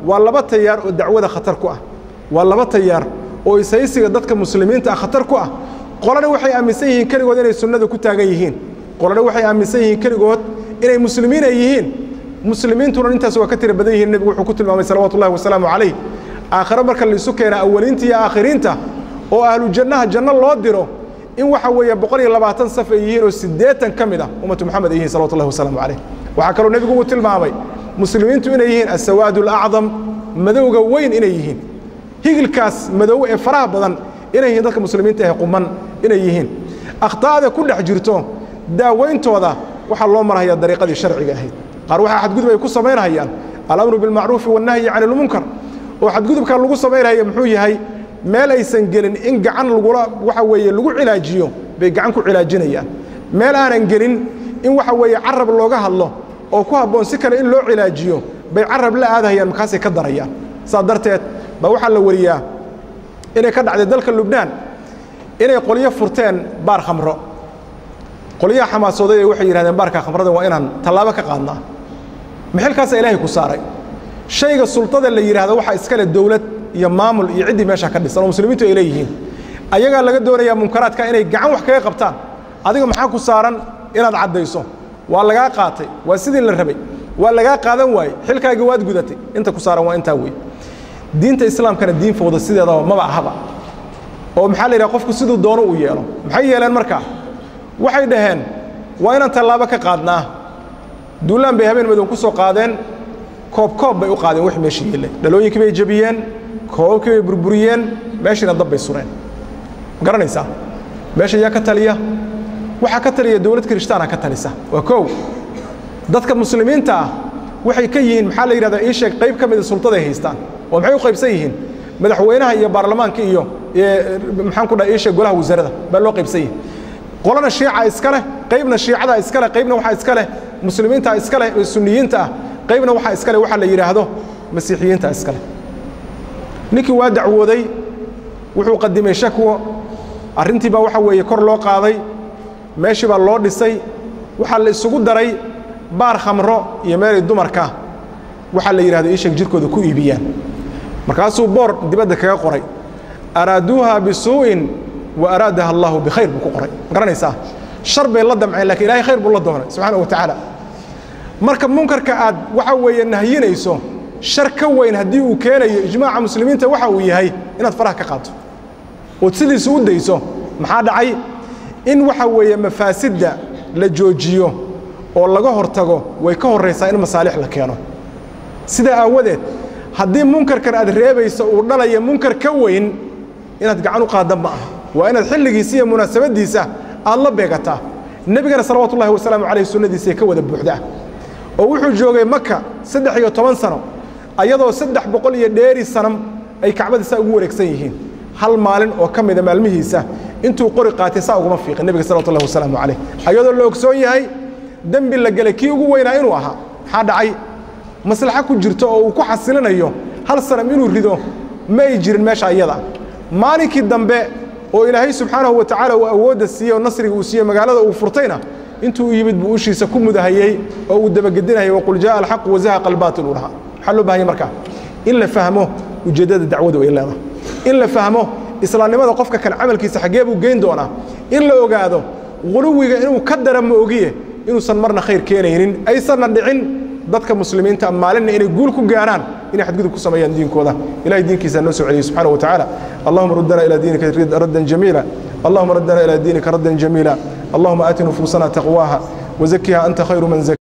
waa laba tayaar oo dacwada khatar ku ah waa laba tayaar oo ishaysiga dadka muslimiinta ah khatar ku ah qolana waxay aaminsan yihiin keligood inay sunnada ku taagan yihiin qolana waxay aaminsan yihiin keligood inay muslimiin ay yihiin muslimiintuna intaas waa ka tira badan yihiin nebigu wuxuu ku tilmaamay salawatu ullahi wasalaamu calayh aakhire marka laisu keena awaliinta iyo aakhiriinta oo ahlu jannaha janno loo diro in waxa weeye boqol iyo labaatan saf ay yihiin oo siddeetan ka mid ah ummatu moxamed ay yihiin salawatu ullahi wasalaamu calayh waxaa kaloo nebigu uu tilmaamay muslimiintu inay yihiin asawaadu alacdam madowga weyn inay yihiin higilkaas madow ee faraha badan inay yihiin dadka muslimiinta ee quman inay yihiin akhtaa'da ku dhex jirto daawayntooda waxaa loo marhayaa dariiqadii sharciga ahayd qaar waxaa xadgudub ay ku samaynahayaan alamru bilmacruufi wannahyi cani ilmunkar oo xadgudubkaa lagu samaynaya muxuu yahay meel aysan gelin in gacan lagula waxa weeye lagu cilaajiyo bay gacan ku cilaajinayaan meel aanan gelin in waxa weeye carab looga hadlo oo ku habboon si kale in loo cilaajiyo bay carab la aadahayaan markaasay ka darayaan saa darteed baa waxaa la wariyaa inay ka dhacday dalka lubnaan inay qolyo furteen baar khamro qolyaha xamaasooday ee waxay yidhahdeen baarka khamrada waa inaan tallaabo ka qaadnaa maxilkaasaa ilaahay ku saaray shayga sultada la yidhaahdo waxaa iska leh dowlad iyo maamul iyo ciddii meesha ka dhisan oo muslimiintu ay leeyihiin ayagaa laga doonayaa munkaraadka inay gacan wax kaga qabtaan adiga maxaa ku saaran inaad caddayso waa lagaa qaatay waa sidii la rabay waa lagaa qaadan waaye xilkaagii waad gudatay inta ku saaran waa intaa wey diinta islaamkana diin fowda sideedaba maba ahaba oo maxaa la yidhaha qofku siduu doono uu yeelo maxay yeeleen markaa waxay dhaheen waa inaan tallaabo ka qaadnaa duulaan bay habeen madow ku soo qaadeen koob koob bay u qaadeen wix meesha yeelay dhalooyinkii bay jebiyeen koobabkii bay burburiyeen meeshiina dab bay sureen ma garanaysaa meesha yaa ka taliya waxaa ka taliya dowlad kirishtaana ka talisa waa kow dadka muslimiinta ah waxay ka yihiin maxaa la yidhahdaa ii sheeg qayb ka mida sultaday haystaan oo maxay u qaybsan yihiin madaxweynaha iyo baarlamaanka iyo maxaan ku dhaha ii sheeg golaha wasaarada baa loo qaybsan yihin qolana shiica iska leh qaybna shiicada iska leh qaybna waxaa iska leh muslimiinta iska leh sunniyiinta ah qaybna waxaa iska leh waxaa la yidhaahdo masiixiyiinta iska leh ninkii waa dacwooday wuxuu qadimay shakwo arrintii baa waxa weeye kor loo qaaday meeshii baa loo dhisay waxaa la isugu daray baar khamro iyo meelay dumarka waxaa la yidhahdo ii sheeg jirkooda ku iibiyaan markaasuu boor dibadda kaga qoray araaduuha bisuu'in wa araadaha allahu bikhayr buu ku qoray ma garanaysaa shar bay la damceen lakiin ilahay khayr buu la doonay subxaana wa tacaala marka munkarka aad waxa weeye nahyinayso shar ka weyn haddii uu keenayo ijmaaca muslimiinta waxa uu yahay inaad faraha ka qaato ood sidiisa u dayso maxaa dhacay in waxa weeye mafaasidda la joojiyo oo laga hortago way ka horraysaa in masaalix la keeno sidaa aawadeed haddii munkarkan aad reebayso uu dhalaya munkar ka weyn inaad gacan u qaadda ma aha waa inaad xilligiisa iyo munaasabaddiisa aad la beegataa nebigana salawaatu ullahi wasalaamu calayh sunnadiisay ka wada buuxdaa oo wuxuu joogay maka saddex iyo toban sano ayadoo saddex boqol iyo dheeri sanam ay kacbada saa ugu wareegsan yihiin hal maalin oo ka mida maalmihiisa intuu qori qaatay saa uguma fiiqin nebiga salawatu ullahi wasalaamu calayh ayadoo la ogsoon yahay dembi la gelay kii ugu weynaa inuu ahaa maxaa dhacay maslaxo ku jirto oo uu ku xasilinayo hal sanam inuu rido ma ay jirin meesha iyada maalinkii dambe oo ilaahay subxaanahu wa tacaala uu awoodda siiyey oo nasriga uu siiyey magaalada uu furtayna intuu yimid buu ushiisa ku mudahayey oo uu dabagedinayay waqul jaaa alxaqu wazahaqa albaatil uu dhahaa maxaa loo bahanya markaa in la fahmo ujeeddada dacwadu ay leedahay in la fahmo islaamnimada qofka kan camalkiisa xaggee buu geyn doonaa in la ogaado guluwiga inuu ka dara ma ogiye inuusan marna khayr keenaynin aysanna dhicin dadka muslimiinta maalinna inay guul ku gaaraan inay xadgudub ku sameeyaan diinkooda ilahay diinkiisa noo soo celiyey subxaana wa tacaala allahuma ruddana ilaa diinika raddan jamiila allahuma raddana ilaa diinika raddan jamiila allahuma aati nufuusana taqwaaha وزكها أنت خير من زكاها